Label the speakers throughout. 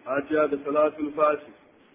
Speaker 1: fatiha da salatul fati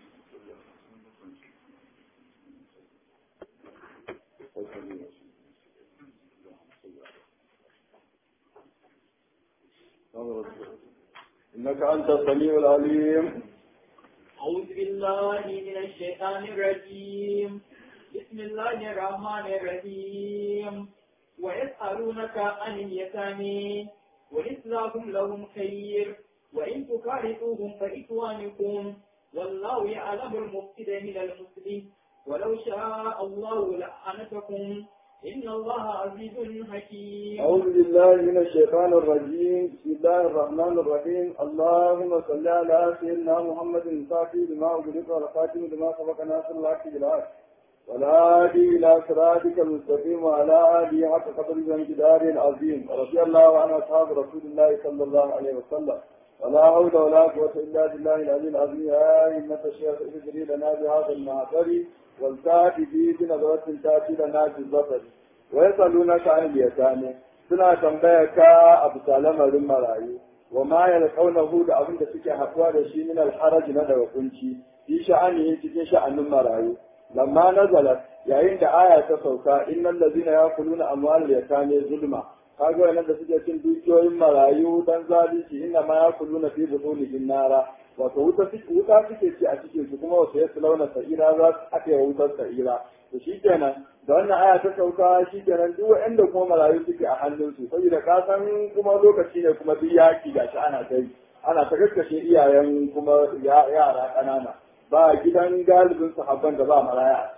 Speaker 1: إنك أنت السميع العليم
Speaker 2: أعوذ بالله من الشيطان الرجيم بسم الله الرحمن الرحيم ويسألونك عن اليتامى وإصلاح لهم خير وإن تكارثوهم فإخوانكم والله يعلم المفسد من المسلم ولو شاء الله لأعنتكم إن الله عزيز حكيم
Speaker 1: أعوذ بالله من الشيطان الرجيم بسم الله الرحمن الرحيم اللهم صل على سيدنا محمد الفاتح لما أغلق والخاتم لما سبق ناصر الحق بالحق والهادي إلى صراطك المستقيم وعلى آله حق قدر الجدار العظيم ورضي الله عن أصحاب رسول الله صلى الله عليه وسلم ولا حول ولا قوة إلا بالله العلي العظيم يا أئمة الشيخ اجري لنا بهذا المعبر والتاتي به بنظرة تأتي لنا في البصر ويسألونك عن اليتامى suna tambaya ka abu lamarin marayu wa ma yalqawnahu da abin da suke haɗuwa da shi min alharaj na daga kunci fi sha'ani cikin sha'anin marayu lamma nazala yayin da aya ta sauka innal ladzina yaquluna amwalal yatame zulma kaga wannan da suke cin dukiyoyin marayu dan zalunci inna ma yaquluna fi butunihim nara wato wuta wuta suke ci a cikin su kuma wasu yasu launa sa'ira za su ake wutar sa'ira to shi kenan da wannan aya ta sauka shi kenan duk wanda kuma marayu suke a hannunsu saboda ka san kuma lokaci ne kuma duk yaki ga shi ana kai ana ta kakkashe iyayen kuma yara ƙanana ba gidan galibin sahabban da ba maraya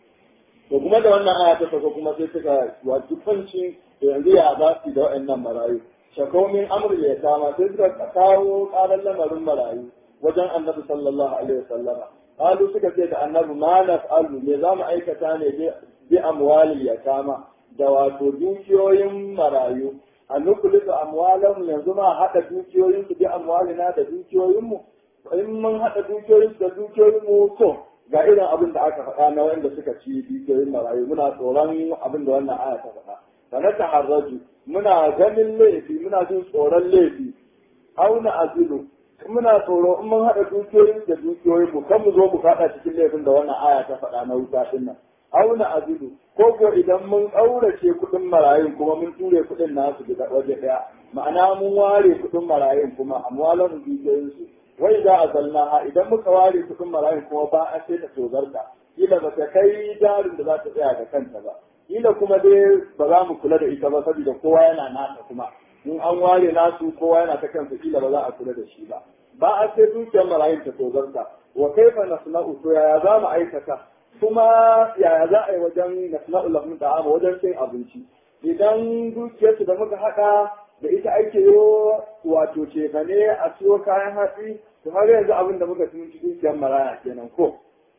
Speaker 1: to kuma da wannan aya ta sauka kuma sai suka wato fanci da yanzu ya za su da waɗannan marayu shakomin amur ya kama sai suka kawo ƙarar lamarin marayu wajen annabi sallallahu alaihi wasallama qalu suka ce da annabi ma naf'alu me zamu aikata ne bi amwali yatama da wato dukiyoyin marayu a nukulisu amwalan yanzu ma haɗa dukiyoyin su bi amwalina da dukiyoyin mu in mun haɗa dukiyoyin da dukiyoyin mu to ga irin abin da aka faɗa na wanda suka ci dukiyoyin marayu muna tsoron abin da wannan aya ta faɗa fa na taharraju muna ganin laifi muna jin tsoron laifi auna azilu muna tsoro in mun haɗa dukiyoyin da dukiyoyin mu kan mu zo mu faɗa cikin laifin da wannan aya ta faɗa na wuta din nan auna azidu ko ko idan mun ƙaurace kuɗin marayun kuma mun ture kuɗin nasu da waje ɗaya ma'ana mun ware kuɗin marayun kuma amwalan dukiyoyin su wai za a zalna ha idan muka ware kuɗin marayun kuma ba a sai ta tozarta kila ba ta kai jarin da za ta tsaya da kanta ba kila kuma dai ba za mu kula da ita ba saboda kowa yana nasa kuma in an ware nasu kowa yana ta kansa kila ba za a kula da shi ba ba a sai dukiyar marayun ta tozarta wa kaifa nasna'u to yaya za mu aikata kuma yaya za a yi wajen nasna'u lahum ta'ama wajen cin abinci idan dukiyarsu da muka haɗa da ita ake yo wato cefane a siyo kayan hatsi to har yanzu abin da muka tunci dukiyar maraya kenan ko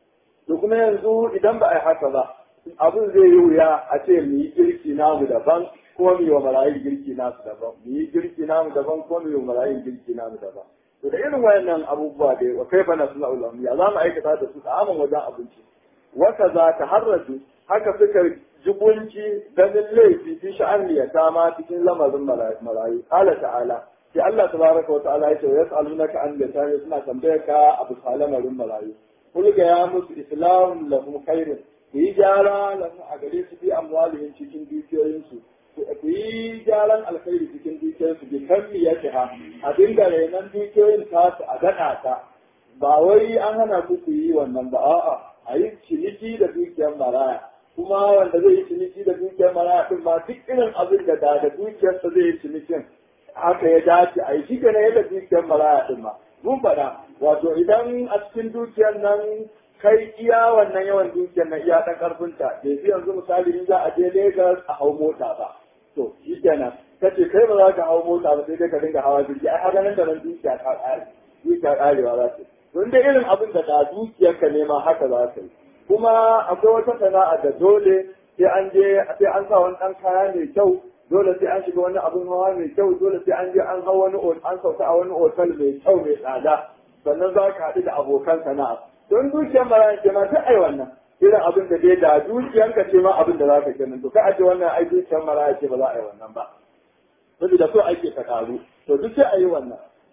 Speaker 1: to kuma yanzu idan ba a yi haka ba abin zai yi wuya a ce mu yi girki namu daban ko mu yi wa marayin girki nasu daban mu yi girki namu daban ko mu yi wa marayin girki namu daban to da irin wayannan abubuwa da wa kai bana suna ulam ya za mu aikata da su ta'amun wajen abinci wata za ta harraju haka suka jibunci ganin laifi fi sha'an ya ma cikin lamarin marayu qala ta'ala sai Allah tabaraka wa ta'ala ya ce yas'alunaka an lisani suna tambayar ka abu lamarin marayu kul ga ya musu islam lahum khairun ku yi gyara lahum a gare su bi amwalihim cikin dukiyoyinsu ku yi gyaran alkhairi cikin dukiyoyinsu bi kammi ya ha a dinga renon dukiyoyin tasu a daɗa ta ba wai an hana ku ku yi wannan ba a'a a yi ciniki da dukiyar maraya kuma wanda zai yi ciniki da dukiyar maraya din ma duk irin abin da da da dukiyarsa zai yi cinikin haka ya dace a yi shi ne yadda dukiyar maraya din ma mun faɗa wato idan a cikin dukiyar nan kai iya wannan yawan dukiyar na iya ɗan ƙarfinta bai fi yanzu misali in za a je Legas a hau mota ba to shi kenan ka ce kai ba za ka hau mota ba sai dai ka dinga hawa jirgi ai haka nan da nan dukiya ta ƙare dukiya ƙarewa za ta yi to inda irin abin da da dukiyarka ne ma haka za ka yi kuma akwai wata sana'a da dole sai an je sai an sa wani ɗan kaya mai kyau dole sai an shiga wani abin hawa mai kyau dole sai an je an hau wani an sauka a wani otal mai kyau mai tsada sannan za ka haɗu da abokan sana'a don dukiyar marayan ce ma ta ai wannan irin abin da dai da dukiyanka ce ma abin da za ka kenan to ka aje wannan ai dukiyar maraya ce ba za a yi wannan ba saboda so ake ka karu to duk sai a yi wannan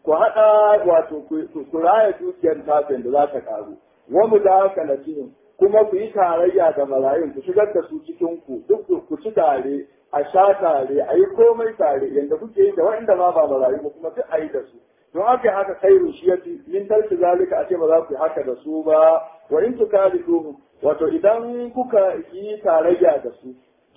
Speaker 1: ku haɗa wato ku raya dukiyar tafin da za ta karu wa mu da haka na kuma ku yi tarayya da marayun ku shigar da su cikin ku duk ku ci tare a sha tare a yi komai tare yadda kuke yi da waɗanda ma ba marayu ba kuma duk a yi da su don haka haka khairu shi yafi min tarki zalika a ce ba za ku yi haka da su ba wa in tukalidu wato idan kuka yi tarayya da su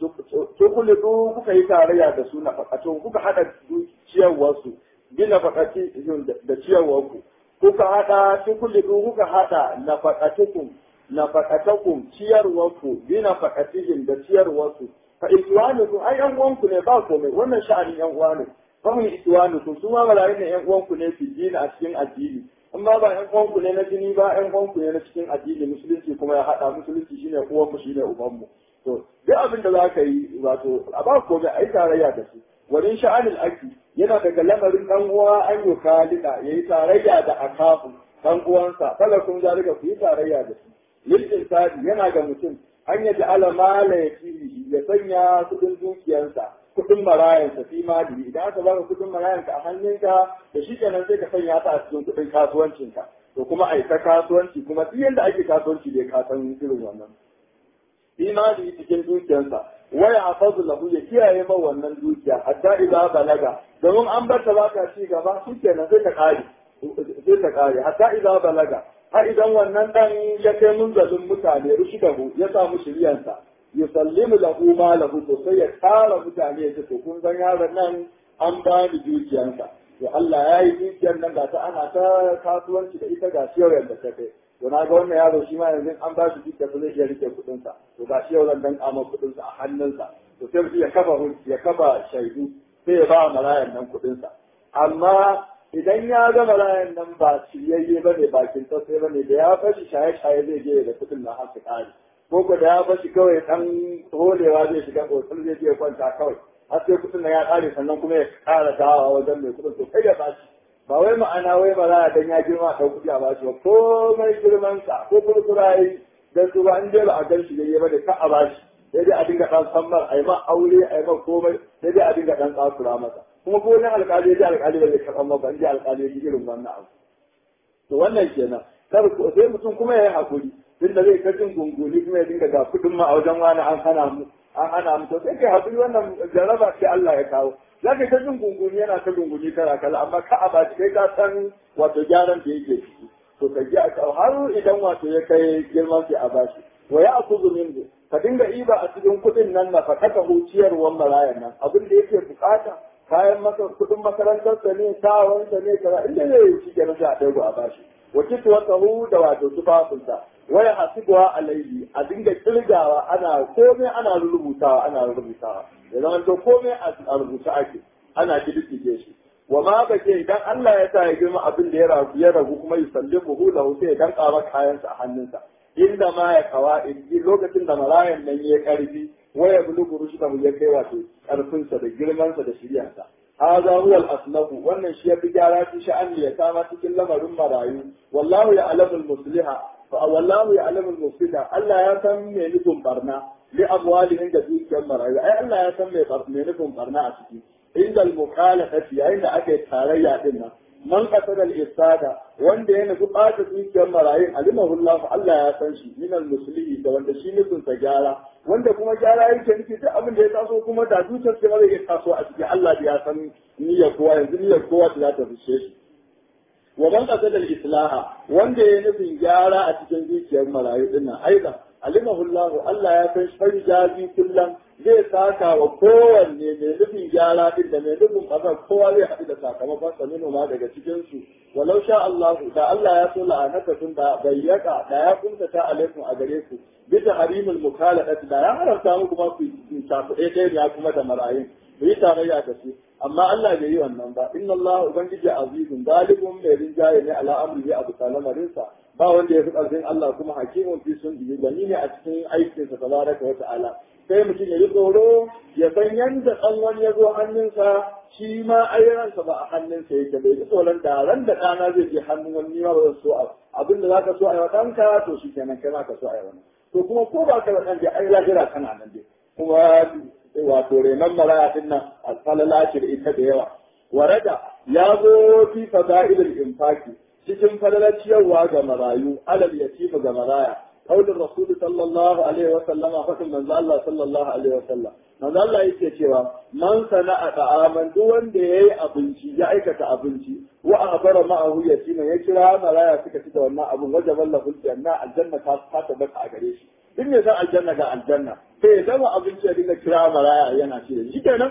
Speaker 1: tukulidu kuka yi tarayya da su na fakato kuka hada ciyarwar su gina fakati da ciyarwar ku kuka hada tukulidu kuka hada na fakatukum na fakatakum ciyarwar ku gina fakatihim da ciyarwar su fa ikwanukum ai yan uwanku ne ba komai wannan sha'anin yan uwa ne fahim ikwanukum su ma malayin ne yan uwanku ne fi dini a cikin addini amma ba yan uwanku ne na jini ba yan uwanku ne na cikin addini musulunci kuma ya hada musulunci shine uwan mu shine uban mu to duk abin da zaka yi wato a ba komai ai tarayya da su wani sha'anil aki yana daga lamarin dan uwa an yi kalida yayi tarayya da akafu dan uwansa kala kun zalika ku yi tarayya da su lil insani yana ga mutum an yaji alama la ya sanya kudin dukiyarsa kudin marayansa fi mali idan aka baka kudin marayanka a hannunka da shi kenan sai ka sanya ta a cikin kudin kasuwancinka to kuma a ta kasuwanci kuma duk yadda ake kasuwanci da ka san irin wannan fi mali cikin dukiyarsa waya hafazu lahu ya kiyaye ma wannan dukiya hatta idza balaga domin an bar ta baka ci gaba shi kenan sai ta kare sai ta kare hatta idza balaga har idan wannan dan ya kai munzalin mutane rushidahu ya samu shiryansa yusallimu lahu ma lahu to sai ya tara mutane ya ce to kun san yaron nan an ba ni dukiyansa to Allah ya yi dukiyar nan ga ta ana ta kasuwanci da ita ga siyar da ta kai to na ga wannan yaro shi ma yanzu an ba shi dukiyar zai iya rike kuɗin sa to ga shi yau zan dan kama kuɗin sa a hannunsa to sai mutum ya kafa ya kafa shaidu sai ya ba marayan nan kuɗin sa amma idan ya ga marayan nan ba shiryayye ba ne bakin sai ba ne da ya fashi shaye-shaye zai je da kuɗin na har su ƙare ko ko da ya bashi kawai dan holewa zai shiga kotsar zai je kwanta kawai har sai kudin na ya kare sannan kuma ya kara dawa wajen mai kudin to kai ya bashi ba wai ma'ana wai ba za a dan ya girma ɗau kuɗi a bashi ba komai girman sa ko kurkura yi dan su ba in dai ba a gan shi yayi ba da ka a bashi sai dai a dinga dan sammar a yi ma aure a yi ma komai sai dai a dinga dan tsakura masa kuma ko wani alƙali ya ji alƙali ba zai karɓar maka in ji alƙali ya ji irin wannan abu to wannan kenan kar sai mutum kuma ya yi haƙuri tunda zai ta jin gunguni kuma ya dinga ga kudin ma a wajen wani an hana mu an hana mu to sai kai hakuri wannan jaraba ce Allah ya kawo za ka ta jin gunguni yana ta gunguni kala kala amma ka a baci kai ka san wato gyaran da yake ciki to ka ji har idan wato ya kai girman sai a bashi wa ya akuzu min ka dinga iba a cikin kudin nan na fakata huciyarwan marayan nan abin da yake bukata kayan maka kudin makarantarsa ne sawansa ne kaza inda zai yi shi kenan sai a ɗago a bashi wa kitwatahu da wato tufafinsa waya hasibuwa alaihi a dinga kirgawa ana komai ana rubutawa ana rubutawa ya zama to komai a rubuta ake ana kididdige shi wa ma bake idan Allah ya sa ya girma abin da ya ragu ya ragu kuma yusallimu hu lahu sai ya danka maka kayansa a hannunsa inda ma ya kawa lokacin da marayan nan ya karfi waya bulugu rushdahu ya kai wato karfinsa da girmansa da shiryansa هذا هو الأصنف وأن الشيء بجارات شأن يتامى تكلم رم رايو والله يعلم المصلحة والله يعلم المفسدة ألا يسمي لكم برنا لأموالهم جديد كم رايو أي ألا يسمي لكم برنا أسكي عند المخالفة عند أكيد تاريا دنا من قتل الإفساد وأن دين قطعة كم رايو علمه الله ألا يسمي من المسلمين وأن شيء لكم تجارة wanda kuma gyara yake nufi duk abin da ya taso kuma da zuciyar ce zai iya taso a cikin Allah da ya san niyyar kowa yanzu niyyar kowa za ta fishe shi wa man qasada al-islaha wanda ya nufin gyara a cikin zuciyar marayu din nan aidan alimahu Allah Allah ya san shi jazi kullum zai saka wa kowanne mai nufin gyara din da mai nufin kaza kowa zai haɗu da sakamakon sa ma daga cikin su walau sha Allah da Allah ya so la'anaka tun da bayyaka da ya kunta ta alaikum a gare ku bisa harimul mukhalafat da ya haramta muku ma ku tafi ɗaya ya kuma da marayun ku yi tarayya da su amma Allah bai yi wannan ba inna Allah ubangiji azizun galibun mai rinjaye ne ala amri abu salamarinsa ba wanda ya fi ƙarfin Allah kuma hakimun fi sun biyu gani ne a cikin aikinsa tabaraka wa ta'ala sai mutum ya yi tsoro ya san yanda ɗan wani ya zo hannunsa shi ma ayyansa ba a hannunsa yake bai ji tsoron da ran da ɗana zai je hannun wani ma ba zan so abin da za ka so a yi wa ɗanka to shi kenan kai ma ka so a yi wani to kuma ko ba ka da ɗan dai ai lahira kana nan dai kuma wato renon maraya din nan alfalala ce da ita da yawa warada ya zo fi fada'ilul infaki cikin fadalar ciyarwa ga marayu alal yatima ga maraya qaulur rasul sallallahu alaihi wa sallama fatin manzo Allah sallallahu alaihi wa sallam manzo Allah yake cewa man sana'a ta'aman duk wanda yayi abinci ya aikata abinci wa akhbara ma'ahu yatima ya kira maraya suka ci da wannan abun wajaban lahu janna aljanna ta ta tabbata a gare shi duk ne san aljanna ga aljanna sai ya zama abinci ya dinga kira maraya yana ci da shi kenan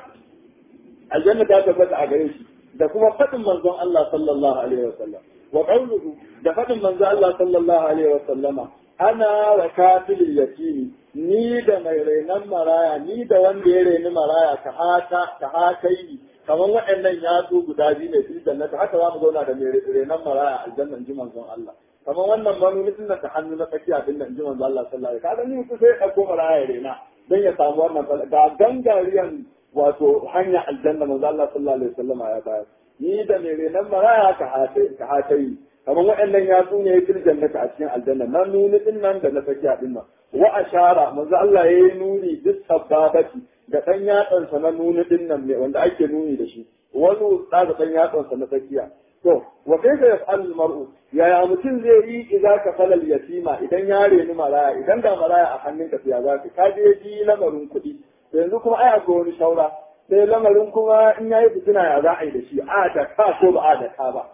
Speaker 1: aljanna ta tabbata a gare shi da kuma faɗin manzon Allah sallallahu alaihi wa sallam wa qawluhu da faɗin manzon Allah sallallahu alaihi wa sallama ana wa kafilil yatimi ni da mai renon maraya ni da wanda ya reni maraya ka hata ka hakai kamar waɗannan yatsu guda biyu ne fil jannati haka za mu zauna da mai renon maraya aljanna ji manzon Allah kamar wannan manu mutum da hannu na tsakiya din da ji manzon Allah sallallahu alaihi wasallam kaga ni mutum sai ya ɗauko maraya ya rena dan ya samu wannan ga gangariyan wato hanya aljanna manzon Allah sallallahu alaihi wasallam ya bayar ni da mai renon maraya ka hatai ka hatai kamar waɗannan yatsu ne fil jannati a cikin aljanna nan nuni din nan da na tsakiya din nan wa ashara manzo Allah yayi nuni bis sababati da dan yatsansa na nuni din nan ne wanda ake nuni da shi wani da dan yatsansa na tsakiya to wa kaifa yaf'al al-mar'u yaya mutum zai yi idza ka falal yatima idan ya reni maraya idan da maraya a hannunka sai ya zaka ka je ji lamarin kuɗi to yanzu kuma ai akwai wani shaura sai lamarin kuma in yayi fitina ya za a yi da shi a da ka ko ba a da ka ba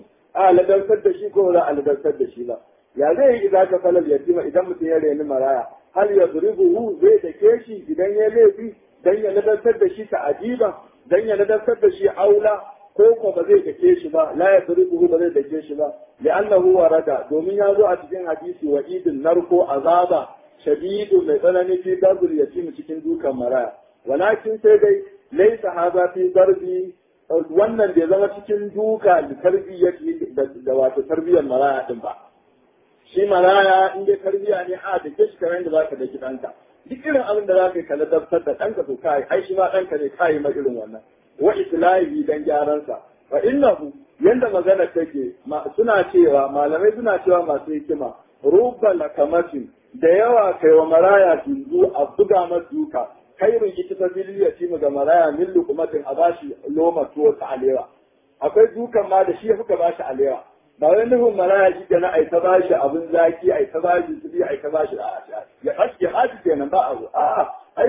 Speaker 1: a ladantar da shi ko za a ladantar da shi ba ya zai yi idan ka falal yatima idan mutum ya reni maraya hal ya zuribuhu zai dake shi idan ya laifi dan ya ladantar da shi ta ajiba dan ya ladantar da shi aula ko ko ba zai dake shi ba la ya zuribuhu ba zai dake shi ba li'annahu warada domin ya zo a cikin hadisi wa idin narko azaba shadidu mai tsanani fi darbul yatim cikin dukan maraya walakin sai dai laysa hadha fi darbi wannan bai zama cikin duka da tarbiyyar da wato tarbiyyar maraya din ba shi maraya in dai tarbiyya ne a da ke shi kamar yadda zaka da ɗanka duk irin abin da zaka yi ka ladabtar da ɗanka to kai ai shi ma ɗanka ne kai ma irin wannan wa islahi dan gyaran sa fa innahu yanda magana take suna cewa malamai suna cewa masu hikima rubba lakamatin da yawa kai wa maraya tunzu a buga masa duka khairun ita ta biliya ci ga maraya min lukumatin a bashi loma tuwo ta alewa akwai dukan ma da shi ya fuka bashi alewa ba wai nufin maraya shi kenan ai ta bashi abin zaki ai ta bashi su ai ta bashi ya haske ya haske kenan ba abu a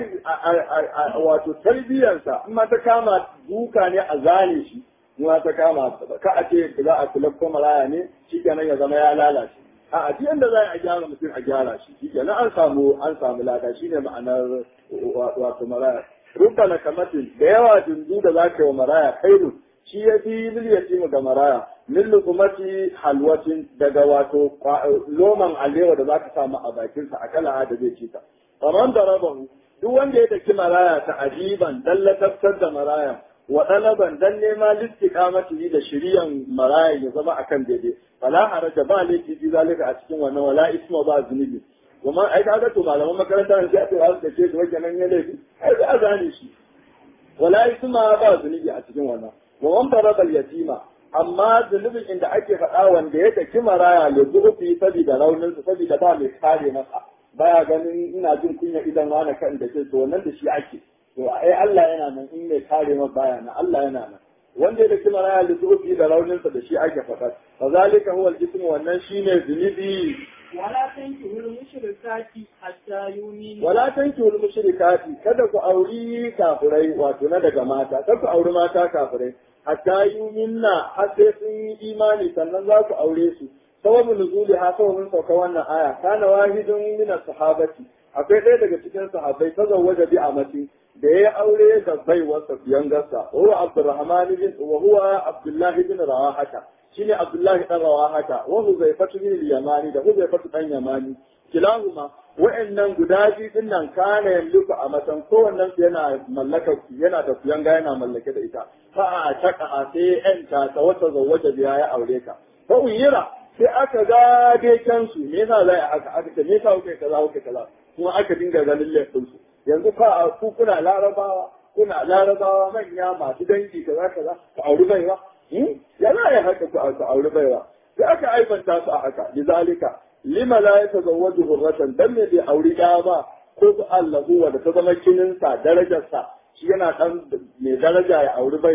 Speaker 1: ai wato tarbiyarsa in ma ta kama duka ne a zane shi in ma ta kama ka a ce za a kula ko maraya ne shi kenan ya zama ya lalace a duk yanda za a gyara mutum a gyara shi shi kenan an samu an samu lada shine ma'anar wato maraya rubba na kamatin da yawa dundu da za ka yi wa maraya kairu shi ya fi miliyati ga maraya min lukumati halwatin daga wato loman alewa da za ka samu a bakinsa a kala da zai ci ta kamar da rabahu duk wanda ya daki maraya ta ajiban dan lataftar da maraya wa ɗalaban dan nema listiqamati da shiriyan maraya ya zama akan daidai fala haraja ba laifi fi zalika a cikin wannan wala isma ba zunubi kuma ai kaga to malaman makaranta ne sai a ce wasu da ce wajen nan ya laifi ai za a zane shi wala isma ba zunubi a cikin wannan wa man farada yatima amma zunubin inda ake faɗa wanda ya daki maraya ya zuɓi saboda raunin sa saboda ba mai kare masa baya ganin ina jin kunya idan wani kan da ke to wannan da shi ake to ai Allah yana nan in mai kare masa baya nan Allah yana nan wanda ya daki maraya da zuɓi da raunin sa da shi ake faɗa fa zalika huwa al-ismu wannan shine zunubi
Speaker 2: ولا تنكحوا المشركات حتى يؤمنوا
Speaker 1: wala tankihul mushrikati kada ku auri kafirai wato na daga mata kada ku auri mata kafirai hatta yuminna har sai sun yi imani sannan za ku aure su sababin nuzuli ha sababin sauka wannan aya kana wahidun min sahabati akwai ɗaya daga cikin sahabbai ta zawwaja bi amati da ya aure da baiwarsa biyan gasa wa huwa abdurrahman bin wa huwa abdullah bin rawahata shine abdullahi dan rawahata wa huzaifatu bin yamani da huzaifatu dan yamani kilahuma wa'annan guda biyu din nan kana yamliku a matan kowannen su yana mallaka yana da kuyanga yana mallake da ita fa a taka sai yanta ta wata zawwaja biya ya aure ka fa uyira sai aka ga dai kansu me yasa za a aka aka ce me yasa kuke kaza kuke kaza kuma aka dinga ganin laifin su yanzu fa ku kuna larabawa kuna larabawa manya masu dangi kaza kaza ku auri baiwa ya za a haka ku auri baiwa sai aka aibanta su a haka lizalika lima la yatazawwaju hurratan dan ne bai auri ɗaya ba ko su Allah da ta zama kininsa darajarsa shi yana dan mai daraja ya auri baiwa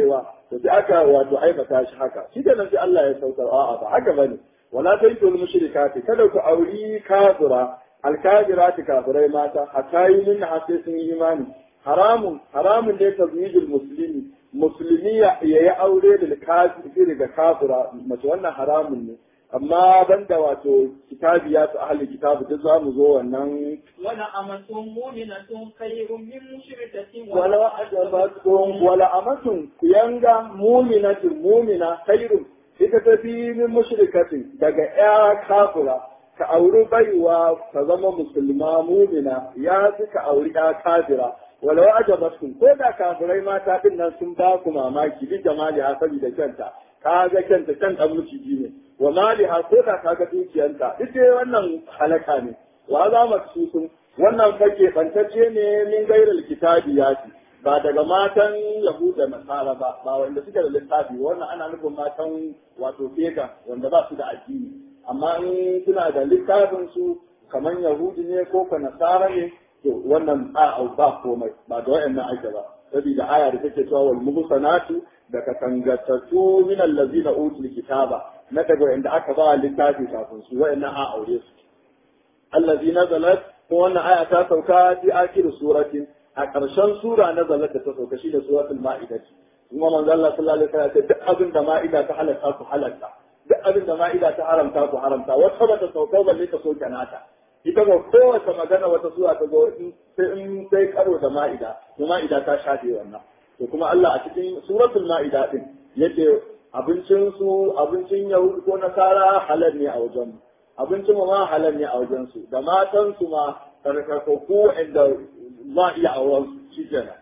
Speaker 1: to sai aka wato aibata shi haka shi da nan sai Allah ya saukar a'a ba haka bane wala tantul mushrikati kada ku auri kafira alkafirati kafirai mata hatta yi min sai sun yi imani haramun haramun ne tazwijul muslimi musulmi ya yi aure da kafiri da kafira mace wannan haramun ne amma banda wato kitabi ya su ahli kitabu duk za mu zo wannan
Speaker 2: wala amatun mu'minatun khayrun min mushrikatin
Speaker 1: wala ajabatkum wala amatun kuyanga mu'minatun mu'mina khayrun ita ta fi min mushrikatin daga ya kafira ka auri baiwa ka zama musulma mu'mina ya fi ka auri ya kafira walau ajabatkum ko da kafirai mata din nan sun ba ku mamaki bi jamali ha saboda kyanta ka ga kyanta kan dan miciji ne wa mali ha ko da ka ga dukiyanta ita wannan halaka ne wa za mu sun wannan fake bantacce ne min gairar kitabi ya ce ba daga matan yahuda nasara ba ba wanda suke da littafi wannan ana nufin matan wato pagan wanda ba su da addini amma in suna da littafin su kamar yahudi ne ko ka nasara ne to wannan a ba komai ba da wayannan ake ba saboda aya da take cewa wal muhsanatu da ka tangatatu min allazina utul kitaba na daga wanda aka ba littafi kafin su wayannan a aure su allazi nazalat ko wannan aya ta sauka fi akhir surati a ƙarshen sura nazalat da ta sauka shi da suratul ma'idah kuma manzo Allah sallallahu alaihi wasallam ya ce duk abin da ma'ida ta halatta ku halatta duk abin da ma'ida ta haramta ku haramta wata ba ta sauka balle ta soke nata ita ba kowace magana wata sura ta zo sai in sai karo da ma'ida to ma'ida ta shafe wannan to kuma Allah a cikin suratul ma'ida din yace abincin su abincin yahudi ko nasara halal ne a wajen abincin mu ma halal ne a wajen su da matan su ma karkakku inda za iya auren su shi kenan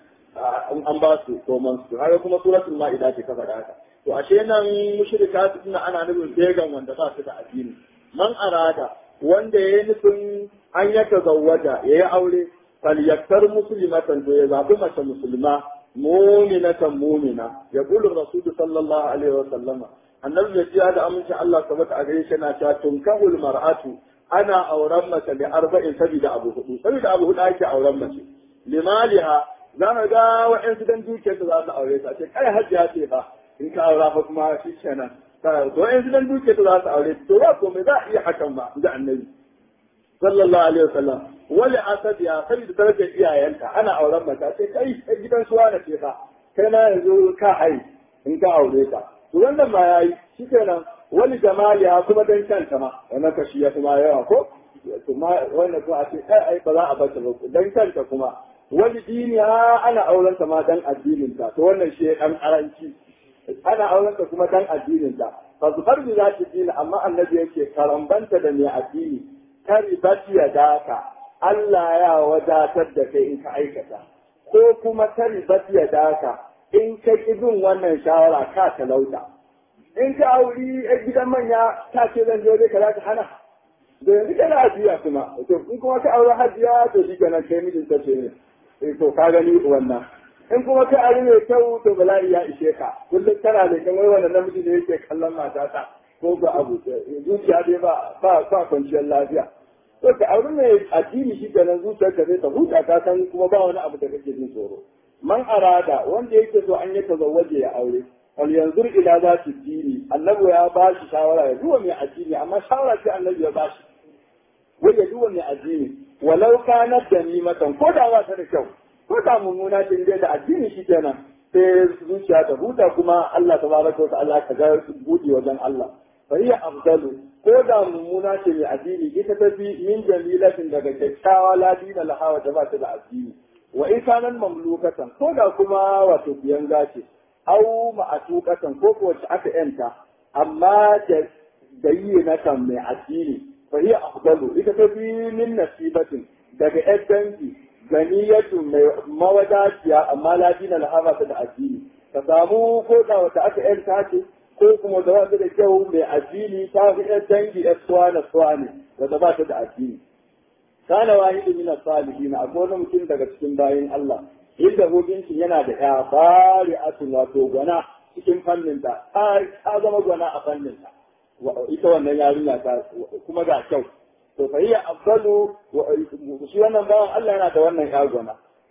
Speaker 1: an ba su koman su haka kuma suratul ma'ida ce kafa da haka to ashe nan mushrika suna ana nufin began wanda ba su da addini man arada wanda ya yi nufin an ya tazawwaja ya yi aure falyaktar muslimatan to ya zaɓi mace musulma muminatan mumina ya kulu rasulu sallallahu alaihi wa sallama annabi ya jiya da amincin Allah sabata a gare shi yana cewa tunkahul mar'atu ana auren mace da arba'in sabida abu hudu sabida abu hudu ake auren mace limaliha za ka ga wa'yansu dan dukiyarsa za su aure ta ce kai hajjiya ce ba in ka aura fa kuma shi kenan to wa'yansu dan dukiyarsa za su aure to ba komai za a iya hakan ba da annabi sallallahu alaihi wasallam wali asadiya saboda darajar iyayenta ana auren mata sai kai a gidan suwa na ce fa kai na yanzu ka hai in ka aure ta to wannan ma yayi shi kenan wali jamaliya kuma dan kanta ma wannan kashi ya kuma yawa ko to ma wannan ko a ce kai ai ba za a bata ba dan kanta kuma wani diniya ana auren ta ma dan addinin ta to wannan shi dan karanci ana auren ta kuma dan addinin ta fa zubar bi za ta dina amma annabi yake karambanta da mai addini kari bati ya daka Allah ya wadatar da kai in ka aikata ko kuma kari bati ya daka in ka ki bin wannan shawara ka talauta in ka auri a gidan manya ta ce zan je ka za ka hana da yanzu kana hajiya kuma to in kuma ka aure hajiya to shi kenan kai mijin ta ce ne to ka gani wannan in kuma ka aure mai kyau to bala'i ya ishe ka kullum kana da kamar wannan namiji da yake kallon matata ko ba abu zuciya dai ba ba ba kwanciyar lafiya to ka aure mai addini shi kenan zuciyar ka zai ta huta ka san kuma ba wani abu da kake jin tsoro man arada wanda yake so an yi tazawwaje ya aure wal yanzur ila zati dini annabi ya ba shi shawara ya duwa mai addini amma shawara ce annabi ya ba shi wai ya duwa mai addini walau kana da nimatan ko da ba ta da kyau ko da mummuna ce dai da addini shi kenan sai zuciya ta huta kuma Allah tabaraka wa ta'ala ka ga buɗe wajen Allah fa hiya afdalu ko da mummuna ce mai addini ita ta fi min jamilatin daga kyakkyawa ladina lahawa da ba ta da addini wa in kanan mamlukatan ko da kuma wato biyan gace au ma'atukatan ko ko wacce aka yanta amma da dayi na kan mai addini fa hiya afdalu ita ta fi min nasibatin daga yan dangi ganiyatu mai mawadaciya amma ladina lahaba ta da addini ka samu ko da wata aka yanta ce ko kuma da wata da kyau mai addini ta fi yan dangi yan suwana suwane da ba ta da addini kana wahidu min as-salihin akwai wani mutum daga cikin bayin Allah inda hukuncin yana da ya bari atun wato gwana cikin fannin ta ta zama gwana a fannin ta ita wannan yarinya ta kuma ga kyau to fa hiya afdalu shi wannan bawan Allah yana da wannan ya gwana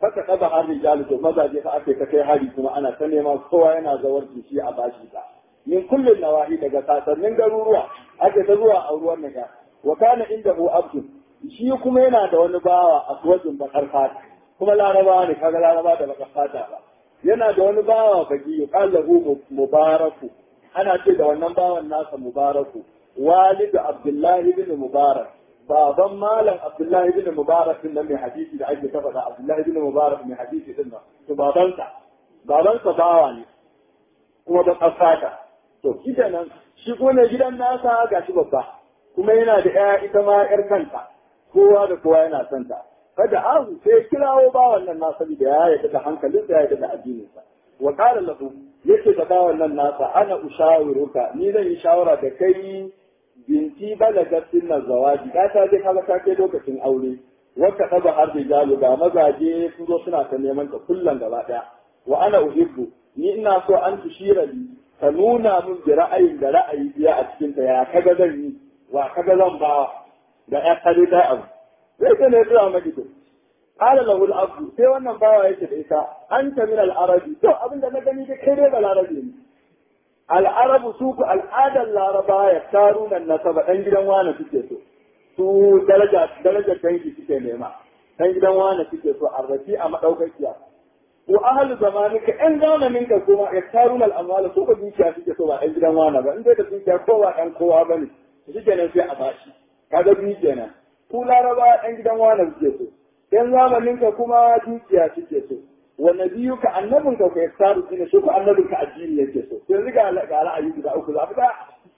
Speaker 1: faka kaba har rijalu to mazaje fa ake ta kai hari kuma ana ta neman kowa yana zawar shi a bashi ta min kullun nawahi daga sasannin garuruwa ake ta zuwa a ruwan naga wa kana indahu abdu shi kuma yana da wani bawa a suwajin bakar fata kuma laraba ne kaga laraba da bakar fata ba yana da wani bawa baki yuqallahu mubaraku ana ce da wannan bawan nasa mubaraku walidu abdullahi bin mubarak baban malam abdullahi bin mubarak din nan mai hadisi da ake tafa da abdullahi bin mubarak mai hadisi din nan to babansa babansa bawa ne kuma da kasata to kida nan shi ko ne gidan nasa gashi babba kuma yana da ƴa ita ma ƴar kanta kowa da kowa yana son ta kada ahu sai kirawo bawan nan nasa da ya yarda da hankalinsa ya yarda da addininsa wa qala lahu yace da bawan nan nasa ana ushawiruka ni zan yi shawara da kai binti balagat sinna zawaji ka ta je kaga ta kai lokacin aure wata kaza har rijalu ga mazaje sun zo suna ta neman ta kullan gaba daya wa ana uhibbu ni ina so an tushira li ka nuna min da ra'ayin da ra'ayi biya a cikin ta ya kaga zan yi wa kaga zan ba da ya kare da abu sai ka ne zuwa magido qala lahu al-abdu sai wannan bawa yake da ita anta min al-arabi to abinda na gani da kai dai balarabi ne al'arabu su ku al'adar laraba ya taru nan nasaba ɗan gidan wane suke so su daraja darajar dangi suke nema ɗan gidan wane suke so arrafi a maɗaukakiya ko ahalu zamanika ƴan zamanin ka kuma ya taru nan amwala su ka dukiya suke so ba ɗan gidan wane ba in dai da dukiya kowa ɗan kowa ba ne shi kenan sai a bashi kaga biyu kenan ku laraba ɗan gidan wane suke so ƴan zamanin ka kuma dukiya suke so wa nabiyuka annabinka ka yaktaru dina shi ko annabinka addini yake so sai riga ga ra'ayi guda uku za fita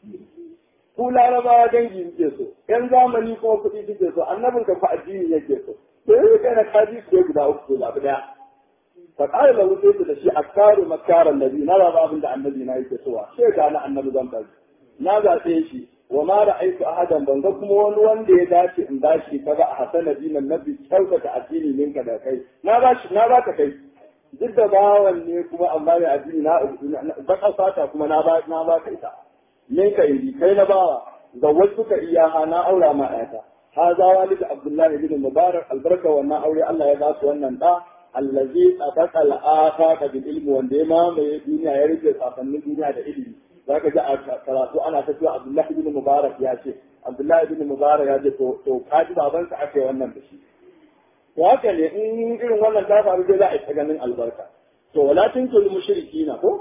Speaker 1: ku larabawa dangi yake so yan zamani kuma kuɗi suke so annabinka ko addini yake so sai riga kana kaji su guda uku za fita fa qala lahu sai da shi aktaru makaran nabi na ba abin da annabi na yake so sai ga na annabi zan bari na zaɓe shi wa ma ra'aytu ahadan ban ga kuma wani wanda ya dace in bashi kaga a hasana dinan nabi kyautata addini ninka da kai na bashi na baka kai duk da bawan ne kuma amma mai addini na baka fata kuma na ba na ba ita min ka indi kai na bawa ga wasu ka iyaha na aura ma ayata haza walid abdullahi bin mubarak albarka wannan aure Allah ya ba su wannan da allazi tabaqa al-afaqa bil ilmi wanda ya mamaye duniya ya rike safannin duniya da ilimi zaka ji a karatu ana ta cewa abdullahi bin mubarak ya ce abdullahi bin mubarak ya ce to to kaji babansa ake wannan da shi to haka ne in irin wannan ta faru dai za a yi ganin albarka to wala tunkul mushrikina ko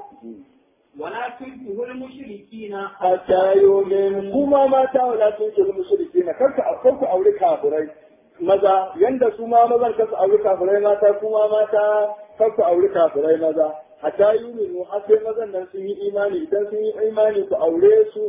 Speaker 2: ولا تنكحوا المشركين
Speaker 1: hatta yumin kuma mata wala tunkul mushrikina karka karku aure kafirai maza yanda su ma mazan karku aure kafirai mata kuma mata karku aure kafirai maza hatta yuminu har sai mazan nan sun yi imani idan sun yi imani ku aure su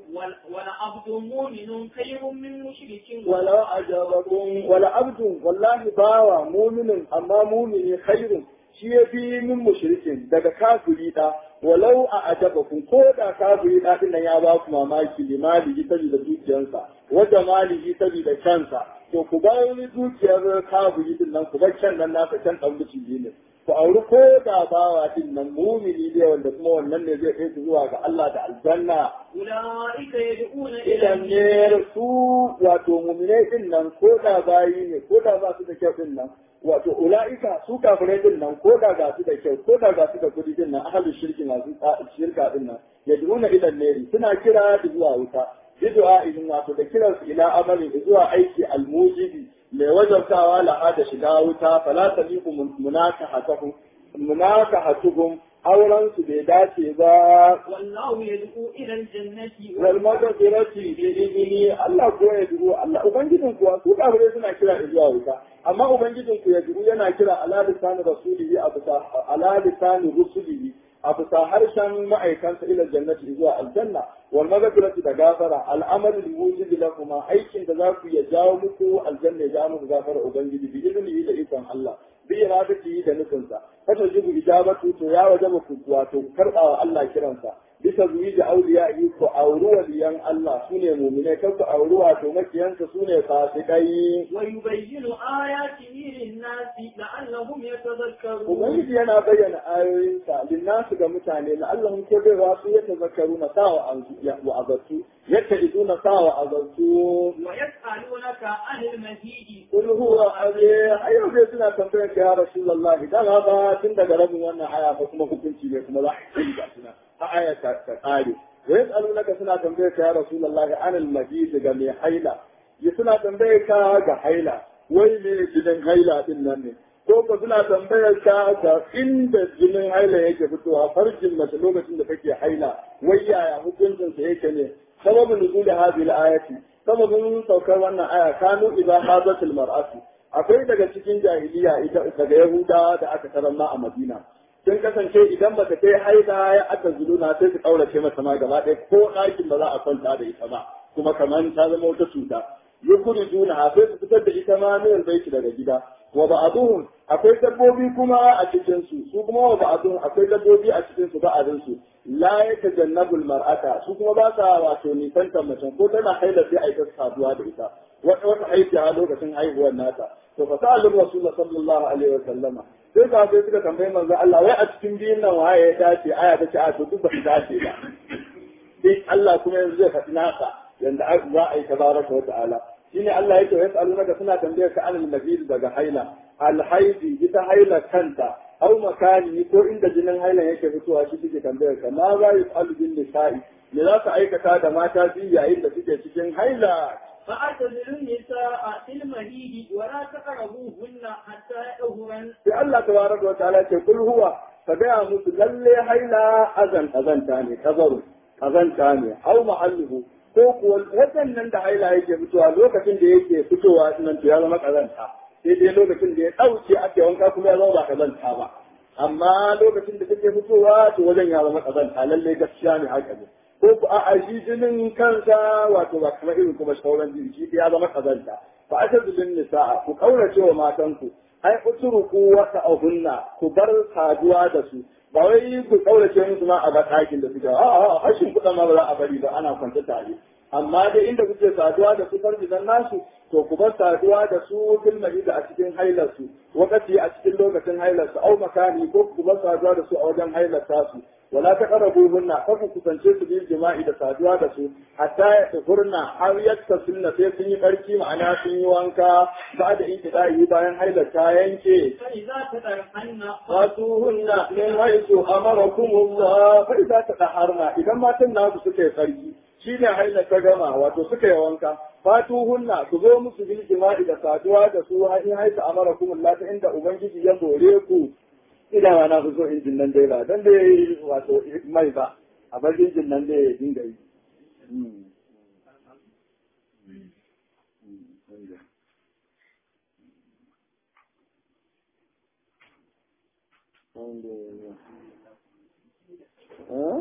Speaker 2: ولعبد مؤمن خير من مشرك
Speaker 1: wala ajabakum wala abdun wallahi bawa mu'minin amma mu'mini khairun shi ya fi min mushrikin daga kafiri da walau a ajabakum ko da kafiri da din nan ya ba ku mamaki limali saboda dukiyarsa wanda malihi saboda kansa to ku bayar dukiyar kafiri din nan ku bar can nan nasa can dan buci ne ku auri ko da bawa din nan mumini ne wanda kuma wannan ne zai kai su zuwa ga Allah da aljanna
Speaker 2: أولئك يدعون إلى
Speaker 1: idan ne su wato muminai din nan ko da bayi ne ko da ba su da kyau din nan wato ula'ika su kafirai din nan ko da ga su da kyau ko da ga su da kudi din nan ahalu shirki masu shirka din nan yad'una ila neri suna kira da zuwa wuta bid'a idan wato da kiran su ila amali zuwa aiki almujibi mai wajabtawa la'a da shiga wuta fala taliqu munakahatuhum munakahatuhum auren su bai dace ba
Speaker 2: والله يدعو إلى الجنة
Speaker 1: wal maghfirati bi idni Allah ko ya dubo Allah ubangijin kuwa su kafirai suna kira da zuwa wuta amma ubangijin ku ya dubo yana kira ala lisan rasulihi a bisa ala lisan rusulihi a bisa harshen ma'aikansa ila jannati zuwa aljanna wal maghfirati da gafara al'amalu bi wujudi lakuma aikin da za ku ya jawo muku aljanna ya jawo muku gafara ubangiji bi idnihi da ikon Allah bi iradatihi da nufinsa fata jibu ijabatu to ya wajaba ku wato karbawa Allah kiransa bisa zuwi da auliya'i ku auri waliyan Allah su ne muminai kan ku auri wato makiyansa su ne fasikai
Speaker 2: ويبين آياته للناس لعلهم يتذكرون
Speaker 1: Ubangiji yana bayyana ayoyinsa linnasu ga mutane na Allah ko dai wasu ya tazakkaru na sawa wa azartu yadda idu na sawa azartu
Speaker 2: ويسألونك عن المهيد
Speaker 1: kul huwa aje ayo dai suna tambayar ka ya rasulullah idan ba tun daga rabin wannan aya ba kuma hukunci ne kuma za a yi ga suna a aya ta ta kare wa yasalunaka suna tambayar ka ya rasulullah an al mahid ga mai haila ya suna tambayar ka ga haila wai me gidan haila din nan ne ko ka suna tambayar ka ga inda jinin haila yake fitowa farjin mace lokacin da take haila wai yaya hukuncin sa yake ne sababin nuzul hadhihi al-ayati sababin saukar wannan aya kanu idan hazatul mar'atu akwai daga cikin jahiliya ita daga yahuda da aka karanta a madina sun kasance idan bata kai haida ya aka zuluna sai su kaurace mata ma gaba ɗaya ko ɗakin ba za a kwanta da ita ba kuma kamar ta zama wata cuta yukhrijuna sai su fitar da ita ma min baiti daga gida wa ba'duhum akwai dabbobi kuma a cikin su su kuma wa ba'duhum akwai dabbobi a cikin su ba'adin su la yatajannabul mar'ata su kuma ba sa wato nisantar mace ko tana haila sai a yi ta saduwa da ita wata wata aiki a lokacin haihuwar nata to fa sa'alun rasulullah sallallahu alaihi wa sallama sai ka sai suka tambayi manzo Allah wai a cikin biyun nan waye ya dace aya ta ce a to duk ba su dace ba sai Allah kuma yanzu zai faɗi nasa yanda za a yi tabaraka wa ta'ala shine Allah yake ya tsalu naka suna tambayar ka anil nabil daga haila alhaidi ita haila kanta au makani ko inda jinin hailan yake fitowa shi suke tambayar ka ma za yi tsalu bin nisa'i me za ka aikata da mata biyu yayin da suke cikin haila
Speaker 2: فاعتزلوا النساء في المهيد ولا تقربوهن حتى يطهرن
Speaker 1: sai Allah tabaraka wa ta'ala ce kul huwa ka gaya musu lalle haila azan azanta ne kazaru azanta ne au ma'alluhu ko kuwa waɗannan da haila yake fitowa lokacin da yake fitowa nan to ya zama kazanta sai dai lokacin da ya ɗauke ake wanka kuma ya zama ba kazanta ba amma lokacin da take fitowa to wajen ya zama kazanta lalle gaskiya ne haka ne ko ku a shi jinin kansa wato ba kamar irin kuma sauran jini shi ya zama kazanta fa asadu nisa'a ku kaurace wa matanku ai utruku wa ta'hunna ku bar saduwa da su ba wai ku kaurace musu ma a ga ɗakin da suke a a hashin kuɗa ma ba za a bari ba ana kwanta tare amma dai inda kuke saduwa da su farjidan nasu to ku bar saduwa da su fil da a cikin hailar su wakati a cikin lokacin hailar su au makani ko ku bar saduwa da su a wajen hailar su wala taqrabuhunna fa ku kusance su bil jima'i da saduwa da su hatta ya tafurna har yatta sunna sai sun yi barki ma'ana sun yi wanka ba da intida'i bayan hailar ta yanke
Speaker 2: فإذا تطهرن
Speaker 1: fatuhunna min haisu amarakumullah fa idza tadaharna idan matan naku suka yi sarki shine haila ta gama wato suka yi wanka fatuhunna ku zo musu bil jima'i da saduwa da su in haisu amarakumullah ta inda ubangiji ya gore ku ina ma na fi so injin nan dai ba dan dai wato mai ba a bar injin nan dai ya dinga yi Huh?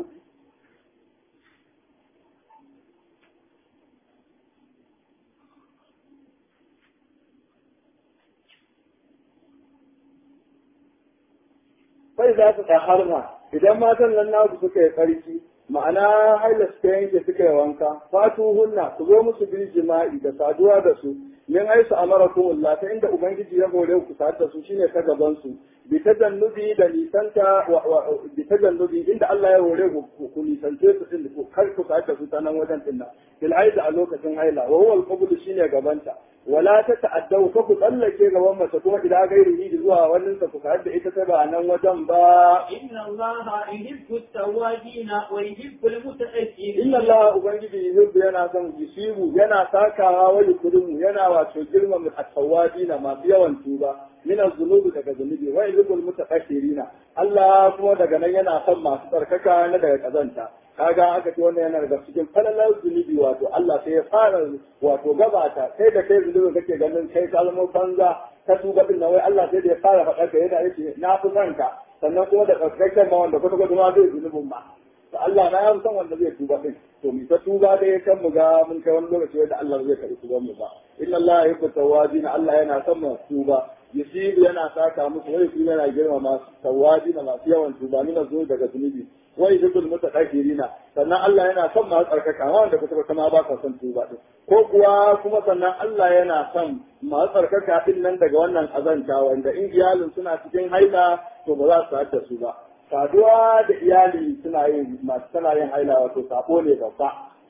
Speaker 1: Sai za su harma idan matan nan naku suka yi tsarki ma'ana haila suka yanke suka yi wanka fatu hunna ku zo musu bil jima'i da saduwa da su min aisu amarakum Allah ta inda ubangiji ya hore ku sadu da su shine ta gaban su bi tajannubi da nisanta bi tajannubi inda Allah ya hore ku ku nisance su din ku kar ku sadu da su ta nan wajen din nan bil haida a lokacin haila wa huwa al shine gabanta wala ta ta'addau ka ku tsallake gaban mace kuma idan gairihi zuwa wannan sa ku sadu da ita ta ba nan wajen ba
Speaker 2: إن الله يحب التوابين ويحب المتأخرين
Speaker 1: inna Allah ubangiji yuhibbu yana son yusibu yana sakawa wa yukrimu yana wato girmama at-tawabina masu yawan tuba min az-zunubi daga zunubi wa yuhibbul mutaqassirina Allah kuma daga nan yana son masu tsarkaka na daga kazanta kaga aka ce wannan yana daga cikin falalar zunubi wato Allah sai ya fara wato gabata sai da kai zunubi kake ganin kai kalmo banza ta tuba din nan wai Allah sai da ya fara faɗa ka yana yace na fi son ka sannan kuma da tsarkaken ma wanda kwata kwata ma zai zunubin ma to Allah na yan san wanda zai tuba din to mi ta tuba da ya kan mu ga mun kai wani lokaci wanda Allah zai karɓi tuban mu ba inna Allah yuhibbu tawabin Allah yana son mu tuba yusibu yana saka musu wai kuma yana girma masu tawabin masu yawan tuba mina zo daga zunubi wa yuhibbul mutatahhirina sannan Allah yana son masu tsarkaka wanda kuka kama ba ka son tuba din ko kuwa kuma sannan Allah yana son masu tsarkaka din nan daga wannan azanta wanda in iyalin suna cikin haila to ba za su haɗa su ba saduwa da iyali suna yin masu tana yin haila wato sabo ne babba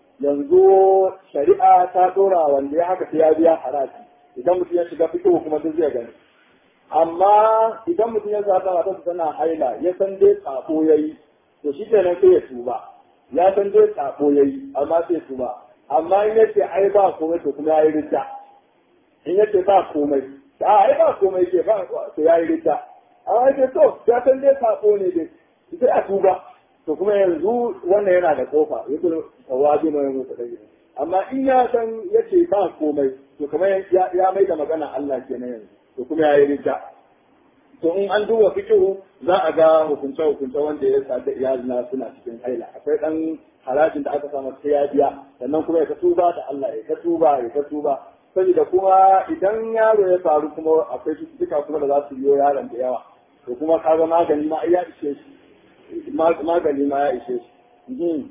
Speaker 1: yanzu shari'a ta dora wanda ya haka sai ya biya haraji idan mutum ya shiga fito kuma duk zai gani amma idan mutum ya zaɓa matarsa tana haila ya san dai sabo ya yi to shi kenan sai ya tuba ya san dai sabo ya yi amma sai tuba amma in yace ai ba komai to kuma ya yi rita in yace ba komai a ai ba komai ke ba to ya yi rita amma yace to ya san dai sabo ne dai sai a tuba to kuma yanzu wannan yana da kofa yake tawabi mai mutu da amma in ya san yace ba komai to kamar ya mai da magana Allah kenan yanzu to kuma ya yi rita to in an duba fikihu za a ga hukunce hukunce wanda ya sa da iyalina suna cikin haila akwai dan harajin da aka samu sai ya biya sannan kuma ya ta tuba da Allah ya ta tuba ya ta tuba saboda kuma idan yaro ya faru kuma akwai cututtuka kuma da za su biyo yaron da yawa to kuma kaga magani ma ya ishe shi magani ma ya ishe shi